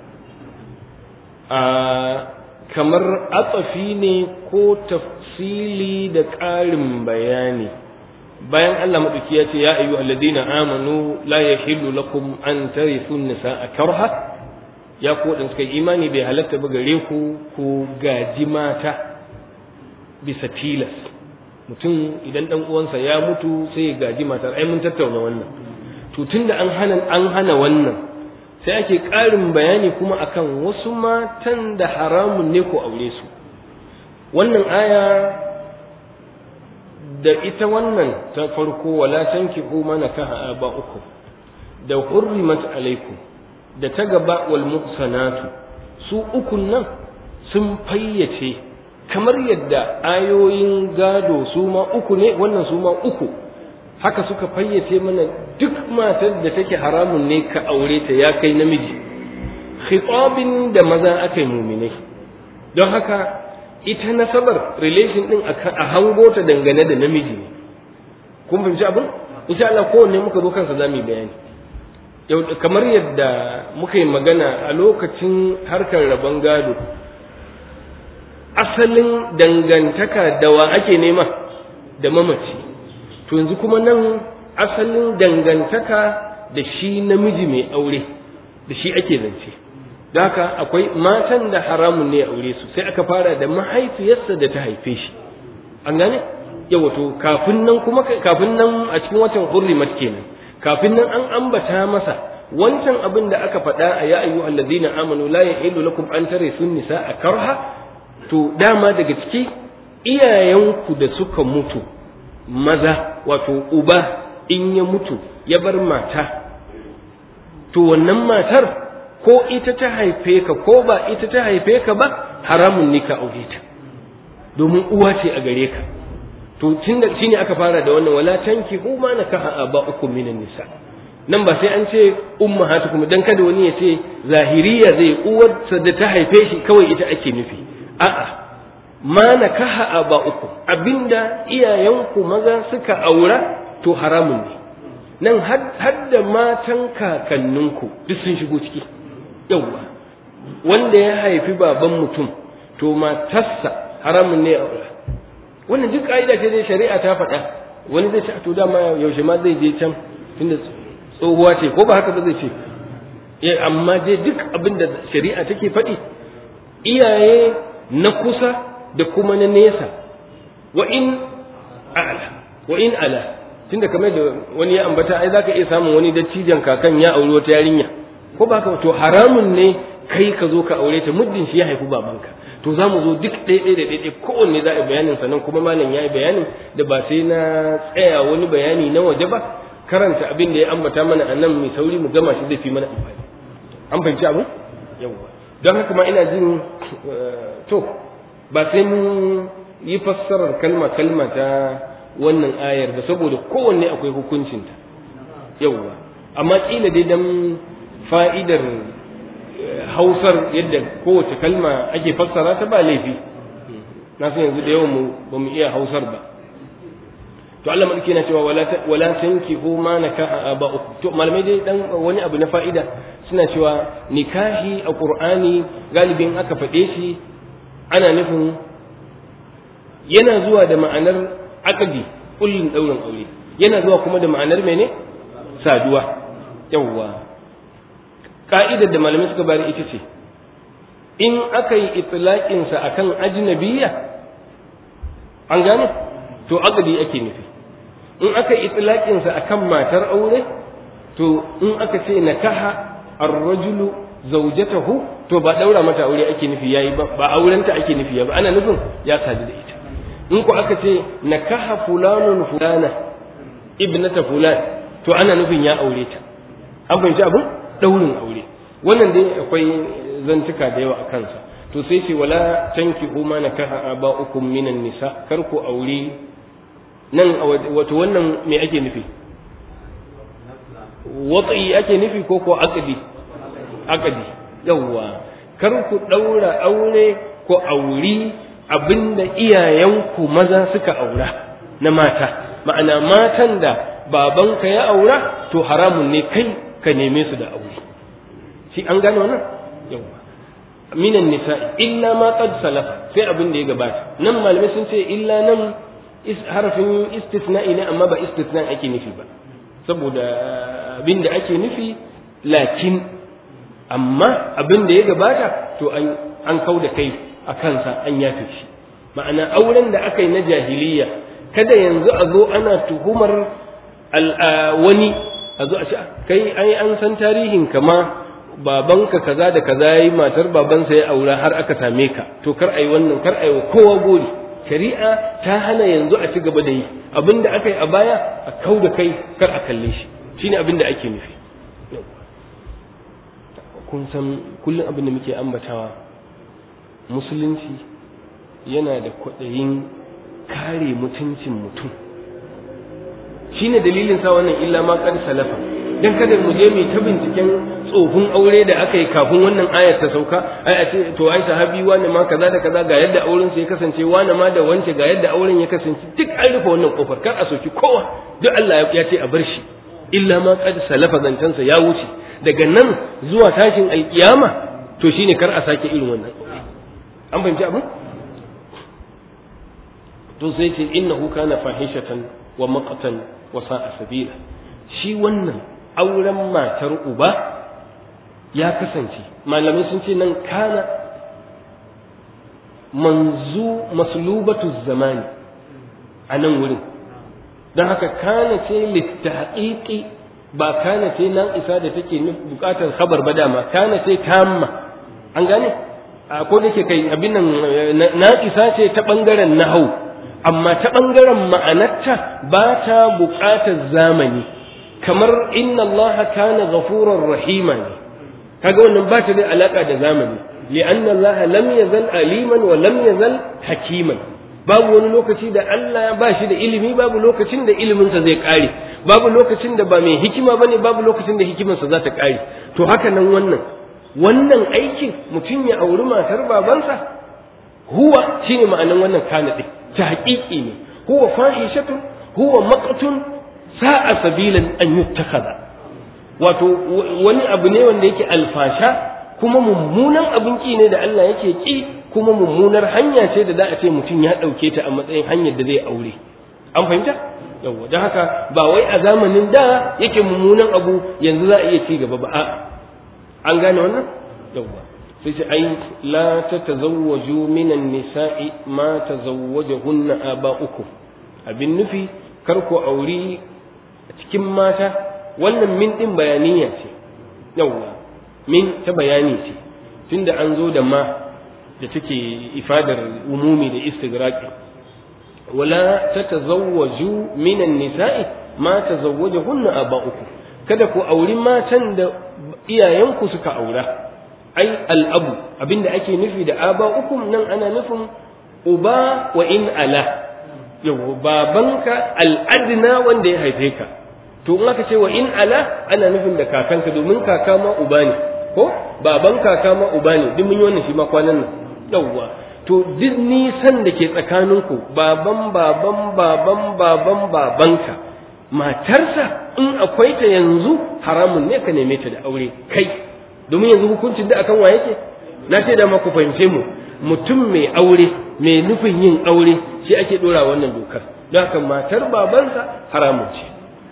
kamar atsafi ne ko tafsili da ƙarin bayani bayan Allah maɗauki ya ce ya ayyu alladina amanu la yahillu lakum an tarithu nisaa karha ya ku wadanda suka imani bai halatta ba gare ku ku gaji mata bisa tilas mutum idan dan uwansa ya mutu sai ya gaji matar ai mun tattauna wannan to tunda an hana an hana wannan sai ake ƙarin bayani kuma akan wasu matan da haramun ne ku aure su wannan aya da ita wannan ta farko wala tankihu ma nakaha aba'ukum da hurrimat alaikum da ta gaba wal muhsanatu su ukun nan sun fayyace kamar yadda ayoyin gado su ma uku ne wannan su ma uku haka suka fayyace mana duk matar da take haramun ne ka aure ta ya kai namiji khitabin da maza aka yi muminai don haka ita nasabar relation din a hango ta dangane da namiji ne kun fahimci abin insha Allah kowanne muka zo kansa zamu yi bayani yau kamar yadda muka yi magana a lokacin harkar rabon gado asalin dangantaka da wa ake nema da mamaci to yanzu kuma nan asalin dangantaka da shi namiji mai aure da shi ake zance da haka akwai matan da haramun ne aure su sai aka fara da mahaifiyarsa da ta haife shi an gane yawa to kafin nan kuma kafin nan a cikin watan hurrimat kenan kafin nan an ambata masa wancan abin da aka faɗa a ya ayyu allazina amanu la yahillu lakum an tarisu nisaa karha to dama daga ciki iyayenku da suka mutu maza wato uba in ya mutu ya bar mata to wannan matar ko ita ta haife ka ko ba ita ta haife ka ba haramun ne ka aure ta domin uwa ce a gare ka to tun da shine aka fara da wannan wala tanki hu ma nakaha aba'ukum minan nisa nan ba sai an ce ummahatukum dan kada wani ya ce zahiriya zai uwarsa da ta haife shi kawai ita ake nufi a'a ma nakaha aba'ukum abinda iyayenku maza suka aura to haramun ne nan har da matan kakanninku duk sun shigo ciki yauwa wanda ya haifi baban mutum to matarsa haramun ne aura wannan duk ka'ida ce dai shari'a ta faɗa wani zai ce to dama yaushe ma zai je can tunda tsohuwa ce ko ba haka ba zai ce eh amma dai duk abin da shari'a take faɗi iyaye na kusa da kuma na nesa wa in a'la wa in ala tunda kamar da wani ya ambata ai zaka iya samun wani dattijan kakan ya auri wata yarinya ko ba haka to haramun ne kai ka zo ka aure ta muddin shi ya haifi babanka to za mu zo duk ɗaiɗai da ɗaiɗai kowanne za a yi bayanin sa nan kuma malam ya yi bayanin da ba sai na tsaya wani bayani na waje ba karanta abin da ya ambata mana a nan mai sauri mu gama shi zai fi mana amfani an fahimci abu yawwa don haka ma ina jin to ba sai mun yi fassarar kalma kalma ta wannan ayar ba saboda kowanne akwai hukuncinta yawwa amma kila dai dan fa'idar hausar yadda kowace kalma ake fassara ta ba laifi na san yanzu da yawan mu ba mu iya hausar ba to Allah madauki na cewa wala wala tankihu ma nakaha aba'ukum to malamai dai dan wani abu na fa'ida suna cewa nikahi a qur'ani galibin aka faɗe shi ana nufin yana zuwa da ma'anar aqdi kullun daurin aure yana zuwa kuma da ma'anar mene saduwa yawwa ka'idar da malamai suka bari ita ce in aka yi itlaƙinsa a kan ajinabiya an gane to aqdi ake nufi in aka yi itlaƙinsa a kan matar aure to in aka ce nakaha ar-rajulu zawjatahu to ba daura mata aure ake nufi yayi ba ba aurenta ake nufi ba ana nufin ya sadu da ita in ku aka ce nakaha fulanun fulana ibnata fulan to ana nufin ya aure ta an fahimci abin daurin aure wannan dai akwai zantuka da yawa a kansa to sai ce wala tankihu ma nakaha aba'ukum minan nisa kar ku aure nan wato wannan me ake nufi watsi ake nufi ko ko aqdi aqdi yawa kar ku daura aure ko auri abinda iyayenku maza suka aura na mata ma'ana matan da babanka ya aura to haramun ne kai ka neme su da aure shi an gane wannan yawa minan nisa illa ma qad salafa sai abin da ya gabata nan malamai sun ce illa nan harafin istisna'i ne amma ba istisna ake nufi ba saboda abin da ake nufi lakin amma abin da ya gabata to an an kau da kai a kansa an yafe shi ma'ana auren da aka yi na jahiliya kada yanzu a zo ana tuhumar wani a zo a ce kai ai an san tarihin kama babanka kaza da kaza yayi matar babansa ya aura har aka same ka to kar ai wannan kar ai wa kowa gori shari'a ta hana yanzu a ci gaba da yi abinda aka yi a baya a kau da kai kar a kalle shi shine abinda ake nufi kun san kullum abin da muke ambatawa musulunci yana da kwaɗayin kare mutuncin mutum shine dalilin sa wannan illa ma qad salafa dan kada mu je mu ta binciken tsofin aure da aka yi kafin wannan ayar ta sauka ai a ce to ai sahabi wani ma kaza da kaza ga yadda auren ya kasance wani ma da wance ga yadda auren ya kasance duk an rufe wannan kofar kar a soki kowa duk Allah ya ce a bar shi illa ma qad salafa zancansa ya wuce daga nan zuwa tashin alkiyama to shine kar a sake irin wannan an fahimci abin to sai ce innahu kana fahishatan wa maqtan wa sa'a sabila shi wannan auren matar uba ya kasance malamai sun ce nan kana manzu maslubatu zamani a nan wurin don haka kana ce littahaƙiƙi ba kana ce nan isa da take buƙatar khabar ba dama kana ce tamma an gane a ko da ke kai abin nan na isa ce ta ɓangaren nahau amma ta ɓangaren ma'anarta ba ta buƙatar zamani kamar inna Allah kana ghafurar rahima ne kaga wannan ba ta da alaka da zamani li'anna Allah lam yazal aliman wa lam yazal hakiman babu wani lokaci da Allah ba shi da ilimi babu lokacin da iliminsa zai kare babu lokacin da ba mai hikima bane babu lokacin da hikimarsa za ta ƙare to haka nan wannan wannan aikin mutum ya auri matar babansa huwa shine ma'anan wannan kana din ta haƙiƙi ne huwa fahishatun huwa maqtun sa'a sabilan an yuttakhadha wato wani abu ne wanda yake alfasha kuma mummunan abin ki ne da Allah yake ki kuma mummunar hanya ce da za a ce mutum ya ɗauke ta a matsayin hanyar da zai aure an fahimta yawwa don haka ba wai a zamanin da yake mummunan abu yanzu za a iya ci gaba ba a an gane wannan yawwa sai ce ai la tatazawwaju minan nisa'i ma tazawwajahunna aba'ukum abin nufi kar ku auri a cikin mata wannan min din bayaniya ce yawwa min ta bayani ce tunda an zo da ma da take ifadar umumi da istigraqi wala tatazawwaju minan nisa'i ma tazawwajahunna aba'ukum kada ku auri matan da iyayenku suka aura ai al'abu abinda ake nufi da aba'ukum nan ana nufin uba wa in ala yau babanka al'adna wanda ya haife ka to in aka ce wa in ala ana nufin da kakanka domin kaka ma uba ne ko baban kaka ma uba ne duk mun yi wannan shi ma kwanan nan yawwa to duk nisan da ke tsakaninku baban baban baban baban babanka matarsa in akwai ta yanzu haramun ne ka neme ta da aure kai domin yanzu hukuncin da akan wa yake na ce da ku fahimce mu mutum mai aure mai nufin yin aure shi ake dora wannan dokar don haka matar babansa haramun ce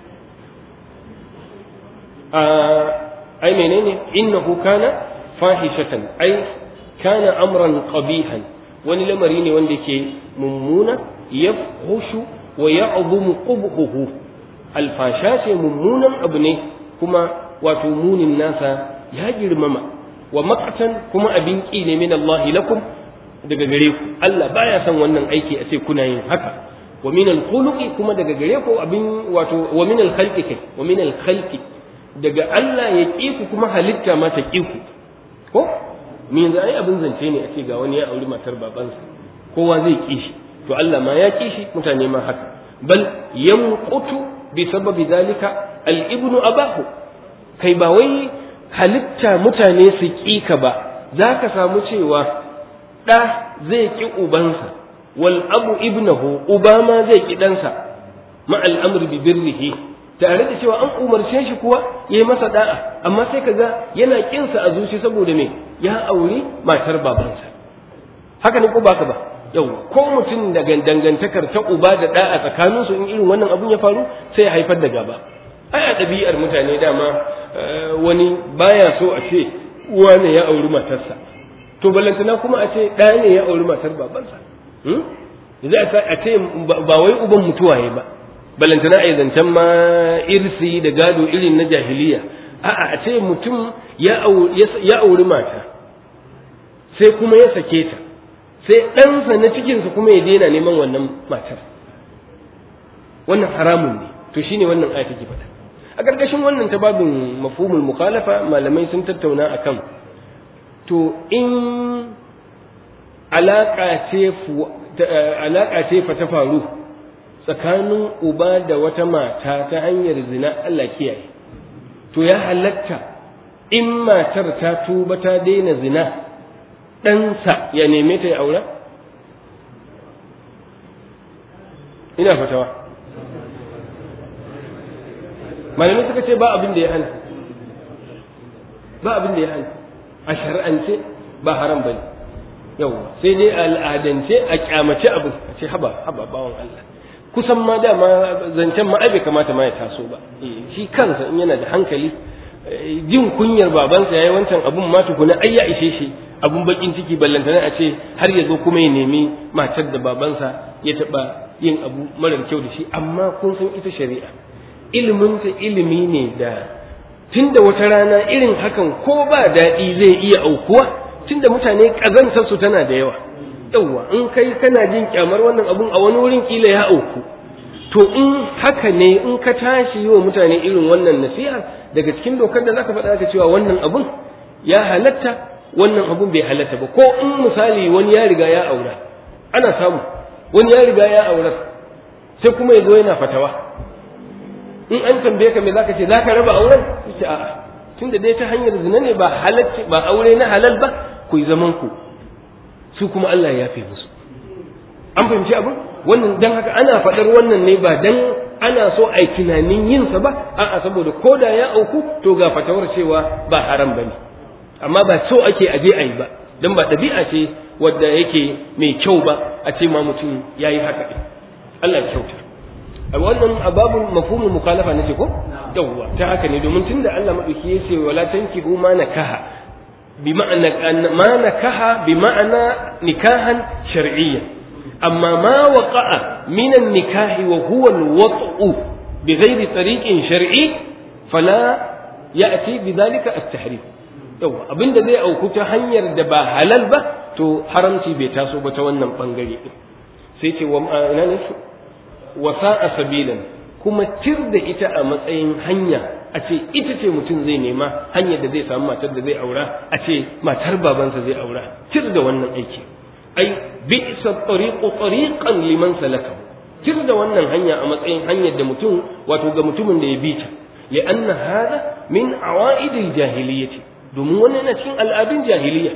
ai menene innahu kana fahishatan ai kana amran qabihan wani lamari ne wanda yake mummuna yafhushu wa ya'dhumu qubhuhu alfasha ce mummunan abu ne kuma wato munin nasa ya girmama wa maqtan kuma abin ki ne min Allah lakum daga gare ku Allah baya son wannan aiki a ce kuna yin haka wa min al-khuluqi kuma daga gare ku abin wato wa min al-khalqi kai wa min al-khalqi daga Allah ya ƙi ku kuma halitta ma ta ƙi ku ko me yanzu ai abin zance ne a ce ga wani ya auri matar babansa kowa zai ƙi shi to Allah ma ya ƙi shi mutane ma haka bal yanqutu bi sababi zalika al-ibnu abahu kai ba wai halitta mutane su ƙi ka ba za ka samu cewa ɗa zai ƙi ubansa wal abu ibnahu uba ma zai ƙi ɗansa ma al'amri bi birrihi tare da cewa an umarce shi kuwa yayi masa da'a amma sai kaga yana kinsa a zuci saboda me ya auri matar babansa haka ne ko baka ba yau ko mutum daga dangantakar ta uba da da'a tsakanin su in irin wannan abun ya faru sai ya haifar da gaba ai a ɗabi'ar mutane dama wani baya so a ce uwa ne ya auri matarsa to ballantana kuma a ce ɗaya ne ya auri matar babansa za a ce ba wai uban mutuwaye ba balantana a zancen ma irsi da gado irin na jahiliya a'a a ce mutum ya auri mata sai kuma ya sake ta sai ɗansa na cikinsa kuma ya daina neman wannan matar wannan haramun ne to shine wannan aya take faɗa a ƙarƙashin wannan ta babin mafhumul mukhalafa malamai sun tattauna akan to in alaƙa ce alaƙa ce fa ta faru tsakanin uba da wata mata ta hanyar zina Allah kiyaye to ya halatta in matar ta tuba ta daina zina ɗansa ya neme ta ya aura ina fatawa malamai suka ce ba abin da ya hana ba abin da ya hana a shari'ance ba haram bane yau sai dai al'adance a kyamace abin a ce haba haba bawan Allah kusan ma dama zancen ma ai bai kamata ma ya taso ba shi kansa in yana da hankali jin kunyar babansa yayi wancan abun ma tukuna ai ya ishe shi abun bakin ciki ballantana a ce har ya zo kuma ya nemi matar da babansa ya taba yin abu marar kyau da shi amma kun san ita shari'a ilimin ta ilimi ne da tunda wata rana irin hakan ko ba daɗi zai iya aukuwa tunda mutane ƙazantar su tana da yawa yawwa in kai kana jin kyamar wannan abun a wani wurin kila ya auku to in haka ne in ka tashi yi wa mutane irin wannan nasiha daga cikin dokar da zaka faɗa ka cewa wannan abun ya halatta wannan abun bai halatta ba ko in misali wani ya riga ya aura ana samu wani ya riga ya aura sai kuma ya zo yana fatawa in an tambaye ka me zaka ce zaka raba auren ce a'a tunda dai ta hanyar zina ne ba halacci ba aure na halal ba ku yi zaman ku su kuma Allah ya yafe musu an fahimci abin wannan dan haka ana faɗar wannan ne ba dan ana so a yi tunanin yin sa ba a'a saboda ko da ya auku to ga fatawar cewa ba haram bane amma ba so ake aje a yi ba dan ba ɗabi'a ce wadda yake mai kyau ba a ce ma mutum ya yi haka Allah ya kyauta a wannan ababun mafhumul mukhalafa nace ko yawwa ta haka ne domin tunda Allah madauki ya ce wala tankihu ma nakaha bi ma'ana ma nakaha bi ma'ana nikahan shar'iyyan amma ma waqa'a min an-nikahi wa huwa al-wat'u bi ghairi tariqin shar'i fala ya'ti bi dhalika at-tahrim yawa abinda zai auku ta hanyar da ba halal ba to haramci bai taso ba ta wannan bangare sai ce wa ina ne wasa sabilan kuma tir da ita a matsayin hanya a ce ita ce mutum zai nema hanyar da zai samu matar da zai aura a ce matar babansa zai aura tir da wannan aiki ai bi'sa tariqu tariqan liman salaka tir da wannan hanya a matsayin hanyar da mutum wato ga mutumin da ya bi ta li'anna hada min awaidil jahiliyyati domin wannan yana cikin al'adun jahiliya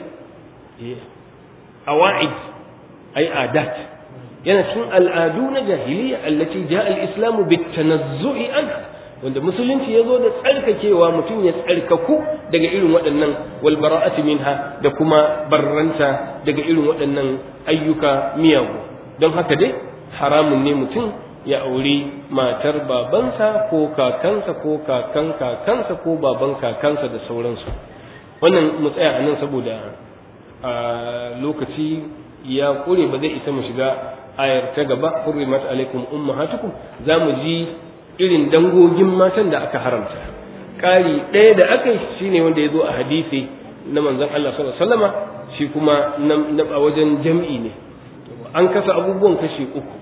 awaid ai adat yana cikin al'adu na jahiliya allati ja al-islamu bitanazzu'i anha wanda musulunci ya zo da tsarkakewa mutum ya tsarkaku daga irin waɗannan wal bara'ati minha da kuma barranta daga irin waɗannan ayyuka miyagu don haka dai haramun ne mutum ya auri matar babansa ko kakansa ko kakan kakansa ko baban kakansa da sauransu wannan mu tsaya a nan saboda a lokaci ya ƙure ba zai isa mu shiga ayar ta gaba hurrimat alaikum ummahatukum za mu ji irin dangogin matan da aka haramta ƙari ɗaya da aka yi shine wanda ya zo a hadisi na manzon Allah sallallahu alaihi wasallama shi kuma na a wajen jam'i ne an kasa abubuwan kashi uku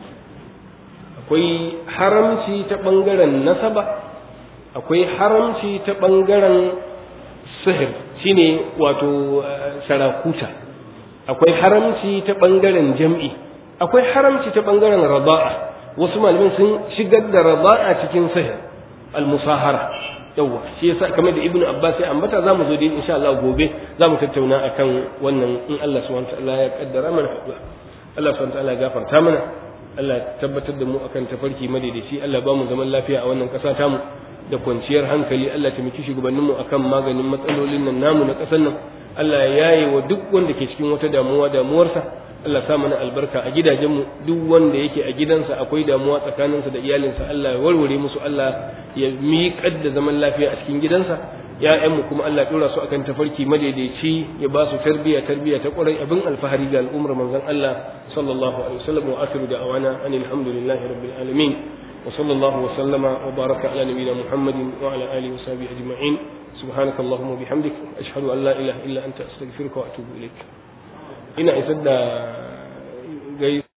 akwai haramci ta ɓangaren nasaba akwai haramci ta ɓangaren sihir shine wato sarakuta akwai haramci ta ɓangaren jam'i akwai haramci ta ɓangaren raba'a wasu malamin sun shigar da raba'a cikin sihir al-musahara yawwa shi yasa kamar da ibnu abbas ya ambata zamu zo da insha Allah gobe zamu tattauna akan wannan in Allah subhanahu wa ta'ala ya kaddara mana haɗuwa Allah subhanahu wa ta'ala ya gafarta mana Allah ya tabbatar da mu akan tafarki madaidaici Allah ba mu zaman lafiya a wannan ƙasa tamu da kwanciyar hankali Allah ta miki shugabanninmu akan maganin matsalolin nan namu na ƙasar nan Allah ya yaye wa duk wanda ke cikin wata damuwa damuwarsa Allah sa mana albarka a gidajenmu duk wanda yake a gidansa akwai damuwa tsakaninsa da iyalinsa Allah ya warware musu Allah ya miƙar da zaman lafiya a cikin gidansa ya'yanmu kuma Allah ɗora su akan tafarki madaidaici ya ba su tarbiyya tarbiyya ta ƙwarai abin alfahari ga al'ummar manzon Allah sallallahu alaihi wasallam wa akhiru da'wana anil hamdulillahi rabbil alamin وصلى الله وسلم وبارك على نبينا محمد وعلى اله وصحبه اجمعين سبحانك اللهم وبحمدك اشهد ان لا اله الا انت استغفرك واتوب اليك ina isar da